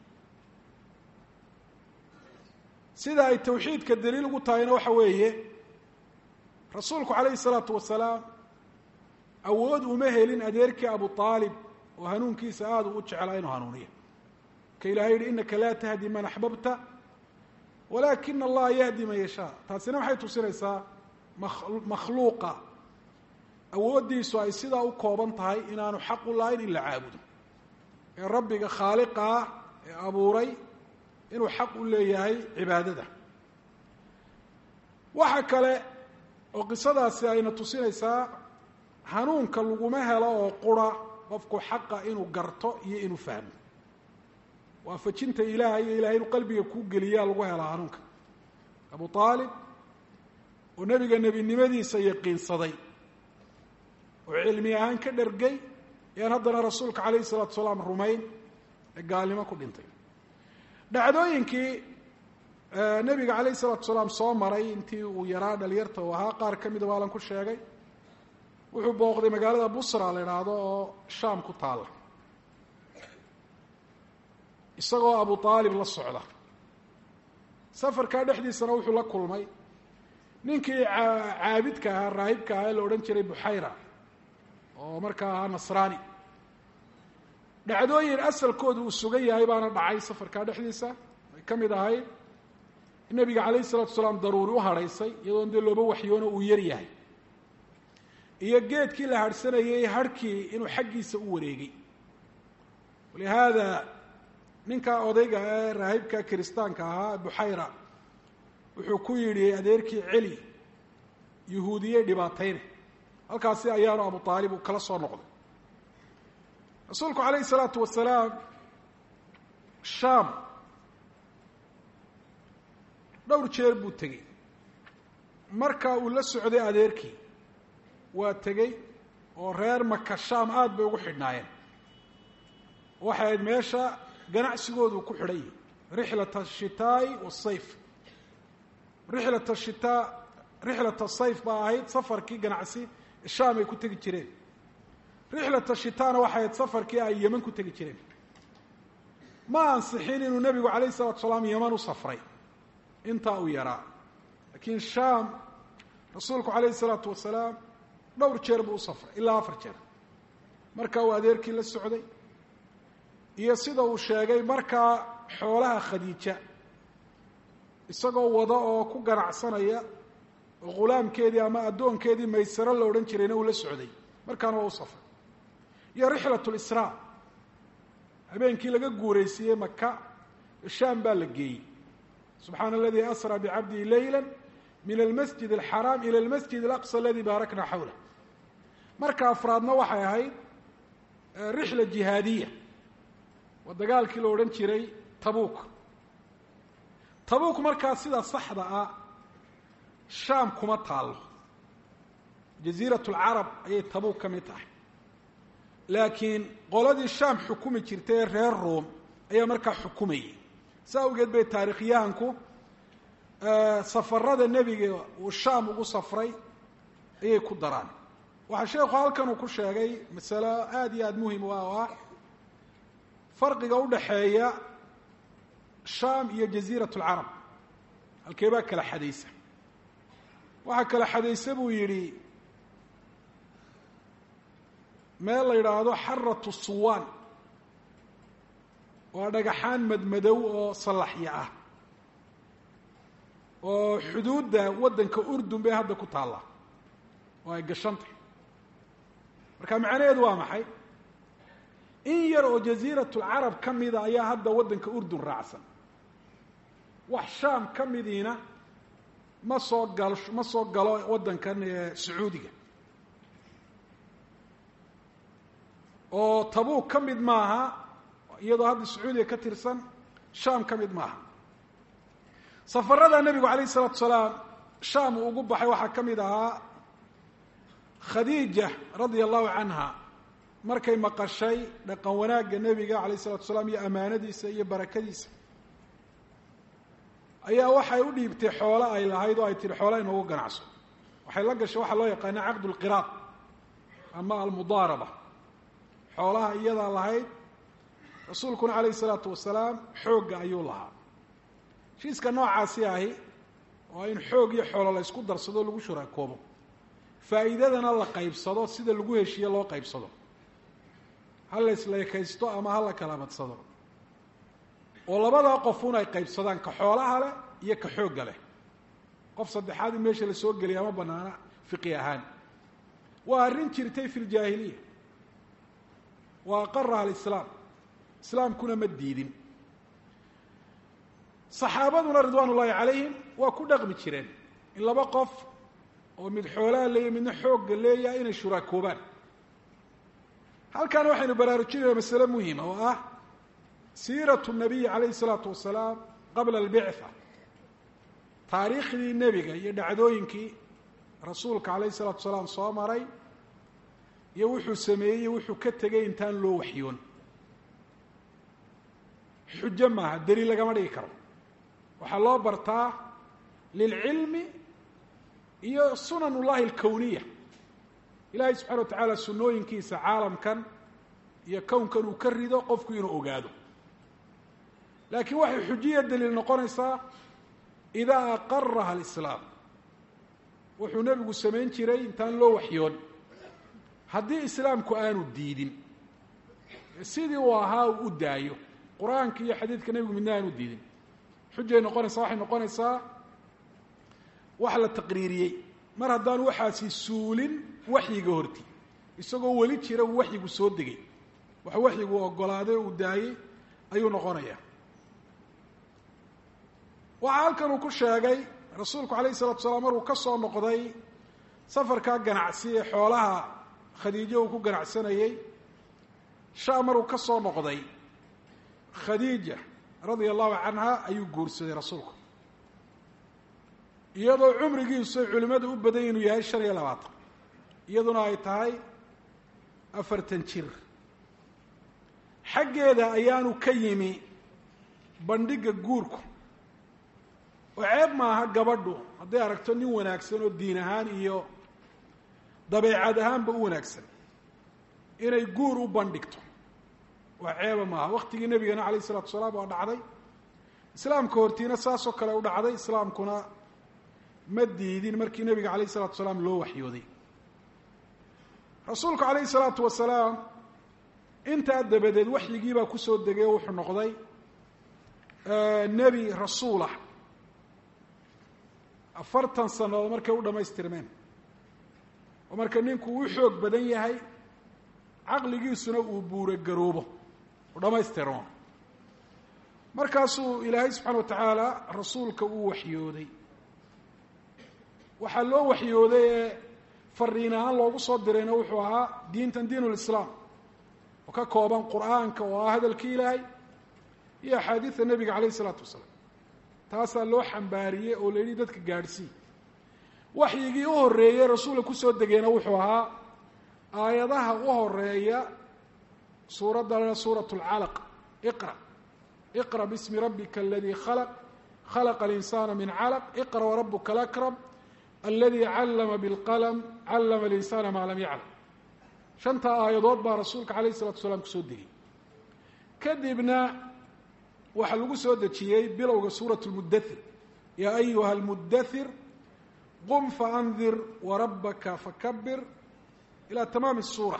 sida ay tawxiidka daliil ugu tahayna waxa weeye rasuulku calayhi salaatu wasalaam awood uma helin adeerkii abu aalib oo hanuunkiisa aada u jeclaa inuu hanuuniyo ka ilahay yihi inaka laa tahdi man axbabta walaakina allaha yahdi man yashaa taasina waxay tusinaysaa makhluuqa awooddiisu ay sidaa u kooban tahay inaanu xaq u lahayn in la caabudo ee rabbiga khaaliqa ah ee abuuray inuu xaq u leeyahay cibaadada waxa kale oo qisadaasi ayna tusinaysaa hanuunka laguma helo oo qura qofku xaqa inuu garto iyo inuu fahmo waafajinta ilaahay iyo ilahay inuu qalbiga kuu geliyaa lagu helaa hanuunka abu aalib oo nebiga nebinimadiisa yaqiinsaday oo cilmi ahaan ka dhergay yaan haddana rasuulka calayhi salaatu salaam rumayn ee gaalnimo ku dhintay dhacdooyinkii nebiga calayhi salaatu salaam soo maray intii uu yaraa dhalinyarta uu ahaa qaar ka mida waalan ku sheegay wuxuu booqday magaalada busra la idhaahdo oo shaam ku taalla isagoo abu aalib la socda safarkaa dhexdiisana wuxuu la kulmay ninkii caabidka ahaa raahibka ahaa ee la odhan jiray buxayra oo markaa ahaa nasraani dhacdooyin asalkooda uu sugan yahay baana dhacay safarkaa dhexdiisa ay ka mid ahayd nebiga calayhi salatu salaam daruuri u hadhaysay iyadoon dee looba waxyoono uu yar yahay iyo geedkii la harhsanayay harhkii inuu xaggiisa u wareegay walihaada ninkaa odayga ee raahibka kiristaanka ahaa buxayra wuxuu ku yidhi adeerkii celi yuhuudiyey dhibaatayne halkaasi ayaanu abu aalib uu kala soo noqday rasuulku calayhi salaatu wasalaam shaam dhowr jeer buu tegey marka uu la socday adeerkii waa tegey oo reer maka shaam aada bay ugu xidhnaayeen waxay ahayd meesha ganacsigoodu ku xidhan yihi rixlat ashitaa'i wasayf rixlat ashitaa rixlat asayf baa ahayd safarkii ganacsi shaam ay ku tegi jireen rixlat ashitaana waxay ahayd safarkii ay yeman ku tegi jireen ma ansixin inuu nebigu calayh isalatu salaam yeman u safray intaa uu yaraa laakiin shaam rasuulku calayhi salaatu wasalaam dhowr jeer buu u safray ilaa afar jeer marka uu adeerkii la socday iyo sida uu sheegay markaa xoolaha khadiija isagoo wada oo ku ganacsanaya oo ghulaamkeedii ama addoonkeedii maysaro la odhan jirayna uu la socday markaana waa u safray iyo rixlat lisraa habeenkii laga guuraysiiyey maka shaam baa la geeyey subxaana aladii asraa bicabdihi leyla min almasjid alxaraam ila almasjid alaqsa aladii baarakna xawlah marka afraadna waxay ahayd rixla jihaadiya waa dagaalkii la odhan jiray tabuuk tabuuk markaa sida saxda ah shaam kuma taallo jaziirat lcarab ayay tabuuk ka mid tahay laakiin qoladii shaam xukumi jirtay ee reer ruom ayaa markaa xukumayay sa awgeed bay taarikhyahanku safarada nebiga uu shaam ugu safray ayay ku daraan waxaa sheekhu halkan uu ku sheegay masalo aada iyo aada muhim u ah oo ah farqiga udhaxeeya shaam iyo jaziirat lcarab halkee baa kala xadaysa waxaa kala xadaysa buu yidhi meel la yidhaahdo xaratu suwaan waa dhagaxaan madmadow oo sallaxya ah oo xuduudda waddanka urdun bay hadda ku taalla oo ay gashantay marka macnaheedu waa maxay in yar oo jaziirat lcarab ka mida ayaa hadda waddanka urdun raacsan wax shaam ka midiina ma soo gal ma soo galo waddankan sacuudiga oo tabuuk ka mid maaha iyadoo hadda sacuudiga ka tirsan shaam ka mid maaha safarada nebigu calayh isalaatu salaam shaam uu ugu baxay waxaa ka mid ahaa khadiija radia allahu canha markay maqashay dhaqan wanaagga nebiga calayh isalatu salaam iyo amaanadiisa iyo barakadiisa ayaa waxay u dhiibtay xoolo ay lahayd oo ay tihi xoola inoogu ganacso waxay la gashay waxaa loo yaqaana caqdu lqiraad ama almudaaraba xoolaha iyadaa lahayd rasuulkuna calayhi isalaatu wasalaam xoogga ayuu lahaa heshiiska noocaasi ahi waa in xoog iyo xoolo la ysku darsado lagu shuraakoobo faa'iidadana la qaybsado sida lagu heshiiye loo qaybsado ha la isleekaysto ama ha la kala badsado oo labadaa qofuun ay qaybsadaan ka xoolaha leh iyo ka xoogga leh qof saddexaad in meesha la soo geliya ama banaana fiqi ahaan waa arrin jirtay fi ljaahiliya wa aqaraha alislaam islaamkuna ma diidin saxaabaduna ridwaan ullaahi calayhim waa ku dhaqmi jireen in laba qof oo mid xoolaha leeya midna xoogga leeyaha inay shuraakoobaan halkaana waxaynu baraarujinayna masale muhima oo ah siiratu nabiyi calayhi isalaatu wasalaam qabla albictha taariikhdii nebiga iyo dhacdooyinkii rasuulka calayhi isalaatu wasalaam soo maray iyo wuxuu sameeyey iyo wuxuu ka tegay intaan loo waxyoon xujo maaha daliil lagama dhigi karo waxaa loo bartaa lilcilmi iyo sunan ullahi alkowniya ilaahay subxana wa tacaala sunnooyinkiisa caalamkan iyo kownkan uu ka rido qofku inuu ogaado laakiin waxay xujiya daliil noqonaysaa idaa aqaraha alislaam wuxuu nebigu samayn jiray intaan loo waxyoon haddii islaamku aanu diidin sidii uu ahaa uu u daayo qur-aanka iyo xadiidka nebigu midna aanu diidin xujay noqonaysaa waxay noqonaysaa wax la taqriiriyey mar haddaanu waxaasi suulin waxyiga horti isagoo weli jira uu waxyigu soo degay wax waxyigu ogolaaday uu daayey ayuu noqonayaa waxaa halkan uu ku sheegay rasuulku calayhi salatu salaam maruu ka soo noqday safarkaa ganacsi ee xoolaha khadiijo uu ku ganacsanayey shaa maruu ka soo noqday khadiija radia allahu canha ayuu guursaday rasuulku iyadoo cumrigiisu ay culimmadu u badan inuu yahay shan iyo labaatan iyaduna ay tahay afartan jir xaggeeda ayaanu ka yimi bandhigga guurku oo ceeb maaha gabadhu hadday aragto nin wanaagsan oo diin ahaan iyo dabeecad ahaanba u wanaagsan inay guur u bandhigto waa ceeba maaha waktigii nebigana calayh isalatu wasalaam waa dhacday islaamka hortiina saasoo kale u dhacday islaamkuna ma diidin markii nebiga calayh isalatu wasalaam loo waxyooday rasuulku calayhi salaatu wasalaam intaa dabadeed waxyigii baa kusoo degay oo wuxuu noqday nebi rasuulah afartan sannadood markay u dhammaystirmeen oo marka ninku u xoog badan yahay caqligiisuna uu buuragaroobo u dhammaystirmo markaasuu ilaahay subxaana wa tacaala rasuulka uu waxyooday waxaa loo waxyooday ee fariin ahaan loogu soo dirayna wuxuu ahaa diintan diin lislaam oo ka kooban qur-aanka oo ah hadalkii ilaahay iyo axaadiida nebiga calayh isalaatu wasalaam taasaa loo xambaariyey oo la yidhi dadka gaadhsii waxyigii u horreeyey rasuulka kusoo degayna wuxuu ahaa aayadaha u horeeya suuradda suurat lcalaq iqra iqra bismi rabbika aladii khalaq khalaqa alinsaana min calaq iqra warabuka alakram aladi callama bilqalm callama alinsaana maa lam yaclam shantaa aayadood baa rasuulka calayh isalatu wasalaam kusoo degay kadibna waxaa lagu soo dejiyey bilowga suurat lmudathir yaa ayuha almudathir qum faandir warabbaka fakabir ilaa tamaami suura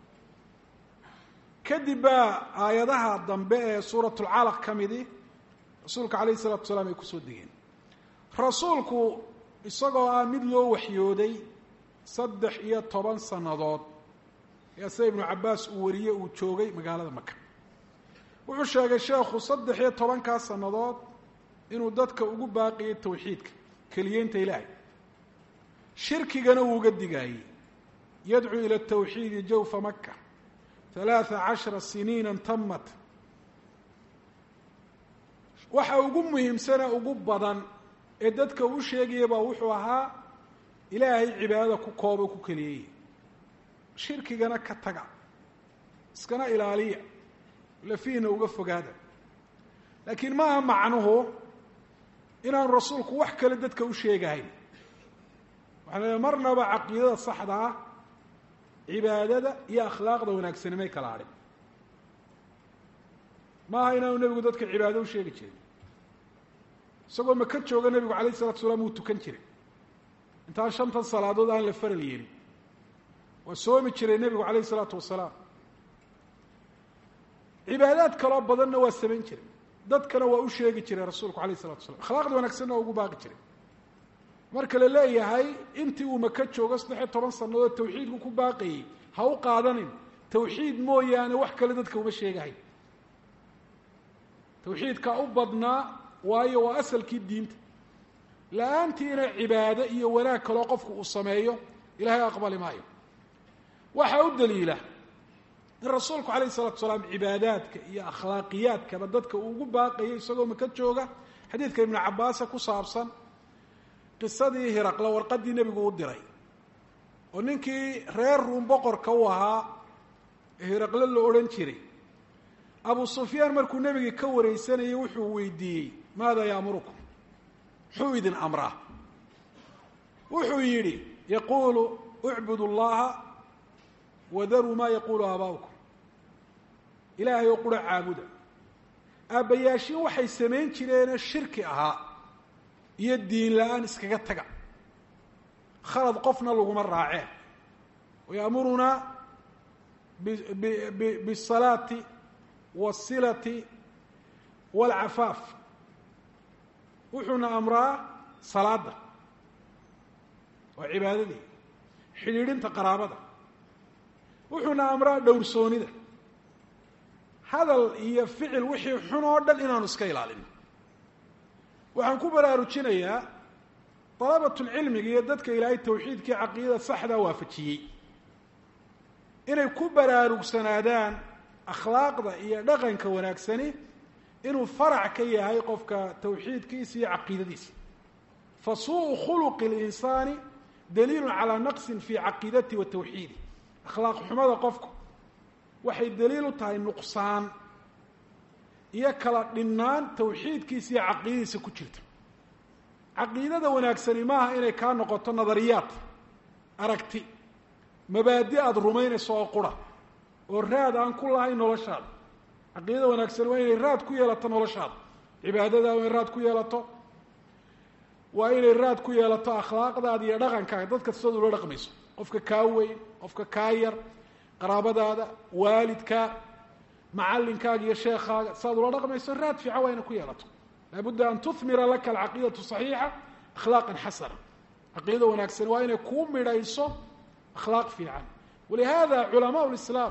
kadib baa aayadaha dambe ee suurat lcalaq ka midi rasuulka calayh isalatu wasalaam ay kusoo degeen rasuulku isagoo ah mid loo waxyooday saddex iyo toban sannadood ayaa sida ibnu cabbaas uu wariyey uu joogay magaalada maka wuxuu sheegay sheekhu saddex iyo tobankaa sannadood inuu dadka ugu baaqiyay tawxiidka keliyeynta ilaahay shirkigana uu uga digaayey yadcuu ila tawxiidi jawfa maka halaatha cashara siniina tamat waxa ugu muhiimsana ugu badan ee dadka uu sheegaya baa wuxuu ahaa ilaahay cibaadada ku kooba ku keliyey shirkigana ka taga iskana ilaaliya lafiihna uga fogaada laakiin maaha macnuhu inaanu rasuulku wax kale dadka u sheegahayn waxaa la marnaba caqiidada saxda ah cibaadada iyo akhlaaqda wanaagsanimay kala adhin maaha inaanu nebigu dadka cibaado u sheegi jirin isagoo maka jooga nebigu alayh isalatu salaam wuu tukan jiray intaan shantan salaadood aan la faral yeelin waa soomi jiray nebigu calayh isalaatu wasalaam cibaadaad kaloo badanna waa samayn jiray dadkana waa u sheegi jiray rasuulku alayh isalatu wasalaam akhlaaqda wanaagsanna waa ugu baaqi jiray marka la leeyahay intii uu maka joogo saddexiyo toban sannadood tawxiidku ku baaqayey ha u qaadanin tawxiid mooyaane wax kale dadka uma sheegahayn tawxiidkaa u badnaa waayo waa asalkii diinta la-aantiina cibaado iyo wanaag kaloo qofku uu sameeyo ilahay aqbali maayo waxaa u daliila in rasuulku calayh isalatu salaam cibaadaadka iyo akhlaaqiyaadkaba dadka uu ugu baaqayo isagoo maka jooga xadiidka ibnu cabaasa ku saabsan qisadii hiraqla warqaddii nebigu u diray oo ninkii reer ruum boqorka u ahaa ee hiraqle la odhan jiray abu sufyaan markuu nebigii ka wareysanayay wuxuu weydiiyey maada yaamurukum muxuu idin amraa wuxuu yidhi yaquulu ucbudu llaha wadaruu maa yaquulu aabaa'ukum ilaahay oo qura caabuda aabbayaashiin waxay samayn jireene shirki ahaa iyo diin la-aan iskaga taga khalad qofna laguma raaceen wayaamurunaa bisalaati wasilati walcafaaf wuxuuna amraa salaada waa cibaadadii xidhiidhinta qaraabada wuxuuna amraa dhowrsoonida hadal iyo ficil wixii xun oo dhan inaanu iska ilaalin waxaan ku baraarujinayaa dalabatulcilmiga iyo dadka ilaahay tawxiidkii caqiidada saxdaa waafajiyey inay ku baraarugsanaadaan akhlaaqda iyo dhaqanka wanaagsani inuu farac ka yahay qofka tawxiidkiisa iyo caqiidadiisa fa suuءu khuluqi اlinsaani daliilu calaa naqsin fi caqiidati wa tawxiidi akhlaaq xumada qofku waxay daliil u tahay nuqsaan iyo kala dhinnaan tawxiidkiisa iyo caqiidadiisa ku jirta caqiidada wanaagsani maaha inay kaa noqoto nadariyaad aragti mabaadi aada rumaynayso oo qura oo raad aan ku lahayn noloshaada caqiidada wanaagsan waa inay raad ku yeelato noloshaada cibaadada waa inay raad ku yeelato waa inay raad ku yeelato akhlaaqdaada iyo dhaqankaaga dadka sidaad ula dhaqmayso qofka kaa weyn qofka kaa yar qaraabadaada waalidka macalinkaaga iyo sheekaaga sidaad ula dhaqmayso raad fiican waa inay ku yeelato laabudda an tuhmira laka alcaqiidatu saxiixa akhlaaqan xasana caqiidada wanaagsan waa inay kuu midhayso akhlaaq fiican walihada culamaa lislaam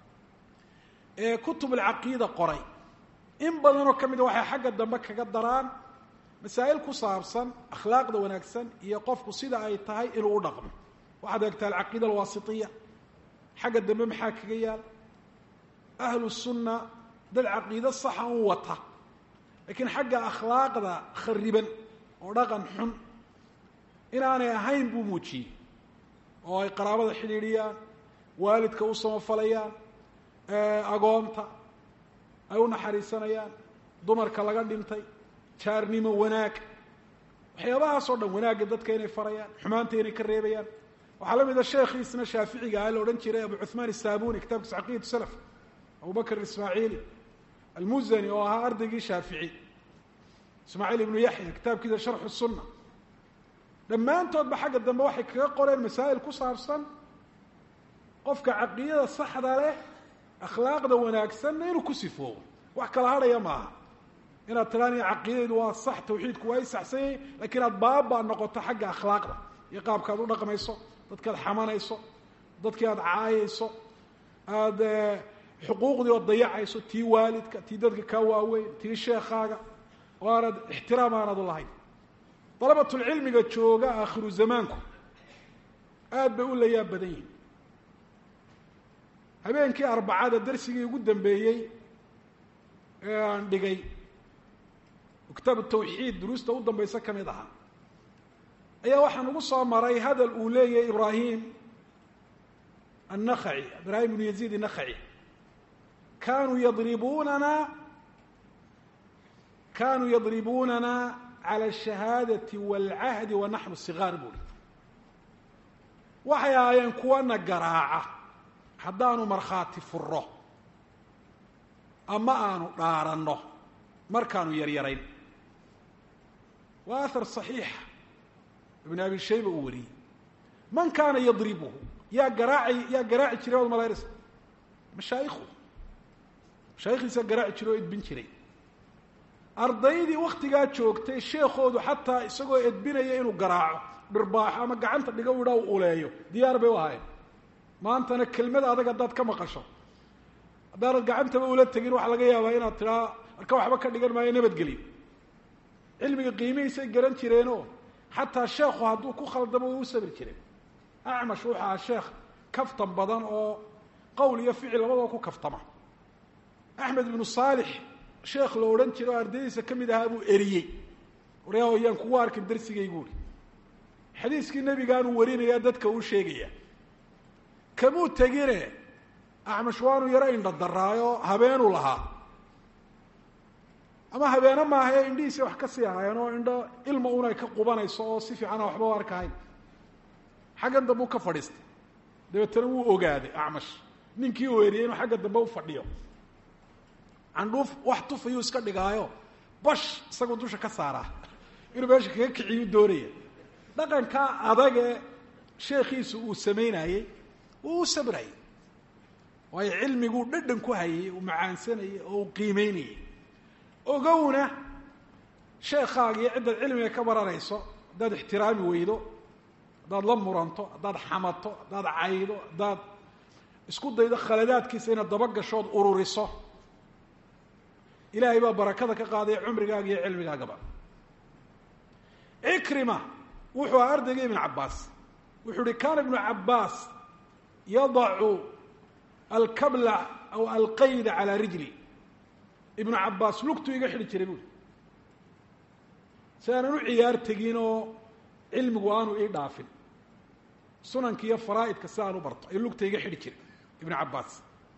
ee kutub alcaqiida qoray in badanoo ka mida waxay xagga dambe kaga daraan masaa'il ku saabsan akhlaaqda wanaagsan iyo qofku sida ay tahay inuu u dhaqmo waxaad eegtaa alcaqiida alwaasitiya xagga dambe maxaa kaga yaal ahlu sunna dad caqiido saxa un wata laakiin xagga akhlaaqda khariban oo dhaqan xun inaanay ahayn buu muujiyey oo ay qaraabada xidhiidhiyaan waalidka u samafalayaan agoonta ay u naxariisanayaan dumarka laga dhintay jaarnimo wanaag waxyaabahaasoo dhan wanaagga dadka inay farayaan xumaanta inay ka reebayaan waxaa la mida sheekhiisna shaaficiga ah la odhan jiray abu cuhmaan isaabuni kitabkiisa caqiidatu salaf abu bakr ismaaciili almuzani oo ahaa ardaygii shaafici ismaaciil ibnu yaxya kitaabkiisa sharxu sunna dhammaantoodba xagga dambe waxay kaga qoreen masaa'il ku saabsan qofka caqiidada saxda leh akhlaaqda wanaagsanna inuu ku sifoobo wax kala hadhaya maaha inaad tiraani caqiidaydu waa sax tawxiidku waa i saxsanyay lakiin aad baaba noqoto xagga akhlaaqda iyo qaabkaad u dhaqmayso dadkaad xamanayso dadkii aada caayayso aada xuquuqdii ood dayacayso tii waalidka tii dadka kaa waaweyn tii sheekaaga oo aanad ixtiraam aanad u lahayn dalabatulcilmiga jooga aakhiru zamaanku aada bay u layaab badan yihin habeenkii arbacada darsigii ugu dambeeyey ee aan dhigay kitaabu tawxiid duruusta u dambaysa ka mid ahaa ayaa waxaan ugu soo maray hadal uu leeyahay ibraahim annakhaci ibraahim ibnu yaziid innakhaci kanuu yadribunana kanuu yadribunana cala ashahaadati waalcahdi wa naxnu sigaar buuri waxay ahaayeen kuwana garaaca haddaanu markhaati furo ama aanu dhaaranno markaanu yaryarayn waa ahar صaxiixa ibn abi shayba uu wariyey man kaana yadribuhu yaa garaaci yaa garaaci jiray od malaynaysa mashaayikhu mashaayikhiisa garaaci jiray oo edbin jiray ardaydii waktigaa joogtay sheekoodu xataa isagoo edbinaya inuu garaaco dhirbaaxo ama gacanta dhiga u idhaa u uleeyo diyaar bay u ahayn maantana kelmad adag haddaad ka maqasho haddaanad gacantaba ula tegin waxaa laga yaabaa inaad tidhaa marka waxba ka dhigan maayo nabadgelyo cilmiga qiimihiisay garan jireenoo xataa sheekhu hadduu ku khaldamo way u sabri jireen acmash wuxuu ahaa sheekh kaftan badan oo qowl iyo ficil labadaba ku kaftama axmed ibnu saalix sheekh la odhan jiray oo ardaydiisa ka mid ahaa buu eriyey waryaa yaan kugu arkin darsigaygu uri xadiiskii nebigaanuu warinaya dadka uu sheegaya kamuu tegine acmash waanu yaro indha daraayo habeenuu lahaa ama habeene maahae indhihiisa wax ka sii ahaayeen oo indho ilma un ay ka qubanayso oo si fiicana waxba u arkahayn xaggan dambe u ka fadhiistay dabeetana wuu ogaaday acmash ninkii uu eriyey inuu xagga dambe u fadhiyo candhuuf wax tufayuu iska dhigaayo bash isagoo dusha ka saaraa inuu meesha kaga kiciyuu doonaya dhaqankaa adage sheekhiisu uu samaynayey wuu u sabrayay waayo cilmiguu dhadhan ku hayay uu macaansanayay oo uu qiimeynayay ogowna sheekaaga iyo ciddaad cilmiga ka baranayso haddaad ixtiraami weydo haddaad la muranto haddaad xamato haddaad caydo haddaad isku daydo khaladaadkiisa inaad dabagashood ururiso ilaahay baa barakada ka qaadaya cumrigaaga iyo cilmigaagaba cikrima wuxuu aha ardayga ibn cabaas wuxuu uhi kana ibnu cabaas yadacu alkabla aw alqayda calaa rijli ibnu cabaas lugtuu iga xidhi jiray buuri si aanan u ciyaar tegin oo cilmigu aanu ii dhaafin sunanka iyo faraa'idka si aan u barto ayuu lugta iga xidhi jiray ibnu cabaas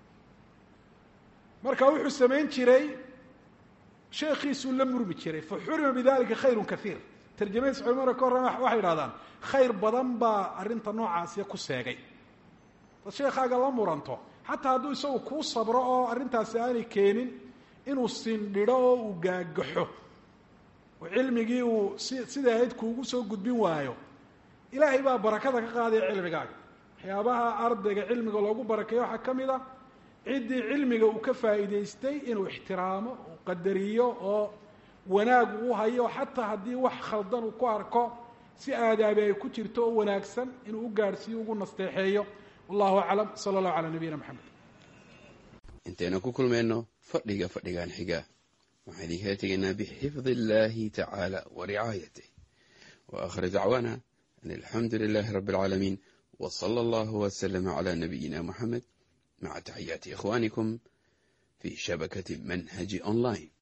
marka wuxuu samayn jiray sheekiisuu la murmi jiray fa xurima bidalika khayru kaiir tarjamadiis culimada ka horrema waxay idhahdaan khayr badan baa arrinta noocaasiya ku seegay dad sheekaaga la muranto xataa hadduu isagu kuu sabro oo arrintaasi aanay keenin inuu sindhidho oo uu gaagaxo oo cilmigii uu si siday ahayd kuugu soo gudbin waayo ilaahay baa barakada ka qaadaya cilmigaaga waxyaabaha ardayga cilmiga loogu barakeeyo waxaa ka mid a ciddii cilmiga uu ka faa'iidaystay inuu ixtiraamo uu qadariyo oo wanaag uu hayo xataa haddii wax khaldan uu ku arko si aadaabi ay ku jirto oo wanaagsan inuu u gaadhsiiyo ugu nasteexeeyo wallahu aclam sala allahu calaa nabiyina maxamed intaynu ku kulmayno fadhiga fadhigan xiga waxaan idinkala tegaynaa bixifdi illahi tacaala wa ricaayatih wa aakhir dacwaana an alxamdu lilahi rabbi alcaalamiin wa sala allahu waslama calaa nabiyina muxamed maca taxiyaati ikhwanikum fi shabakati manhaji online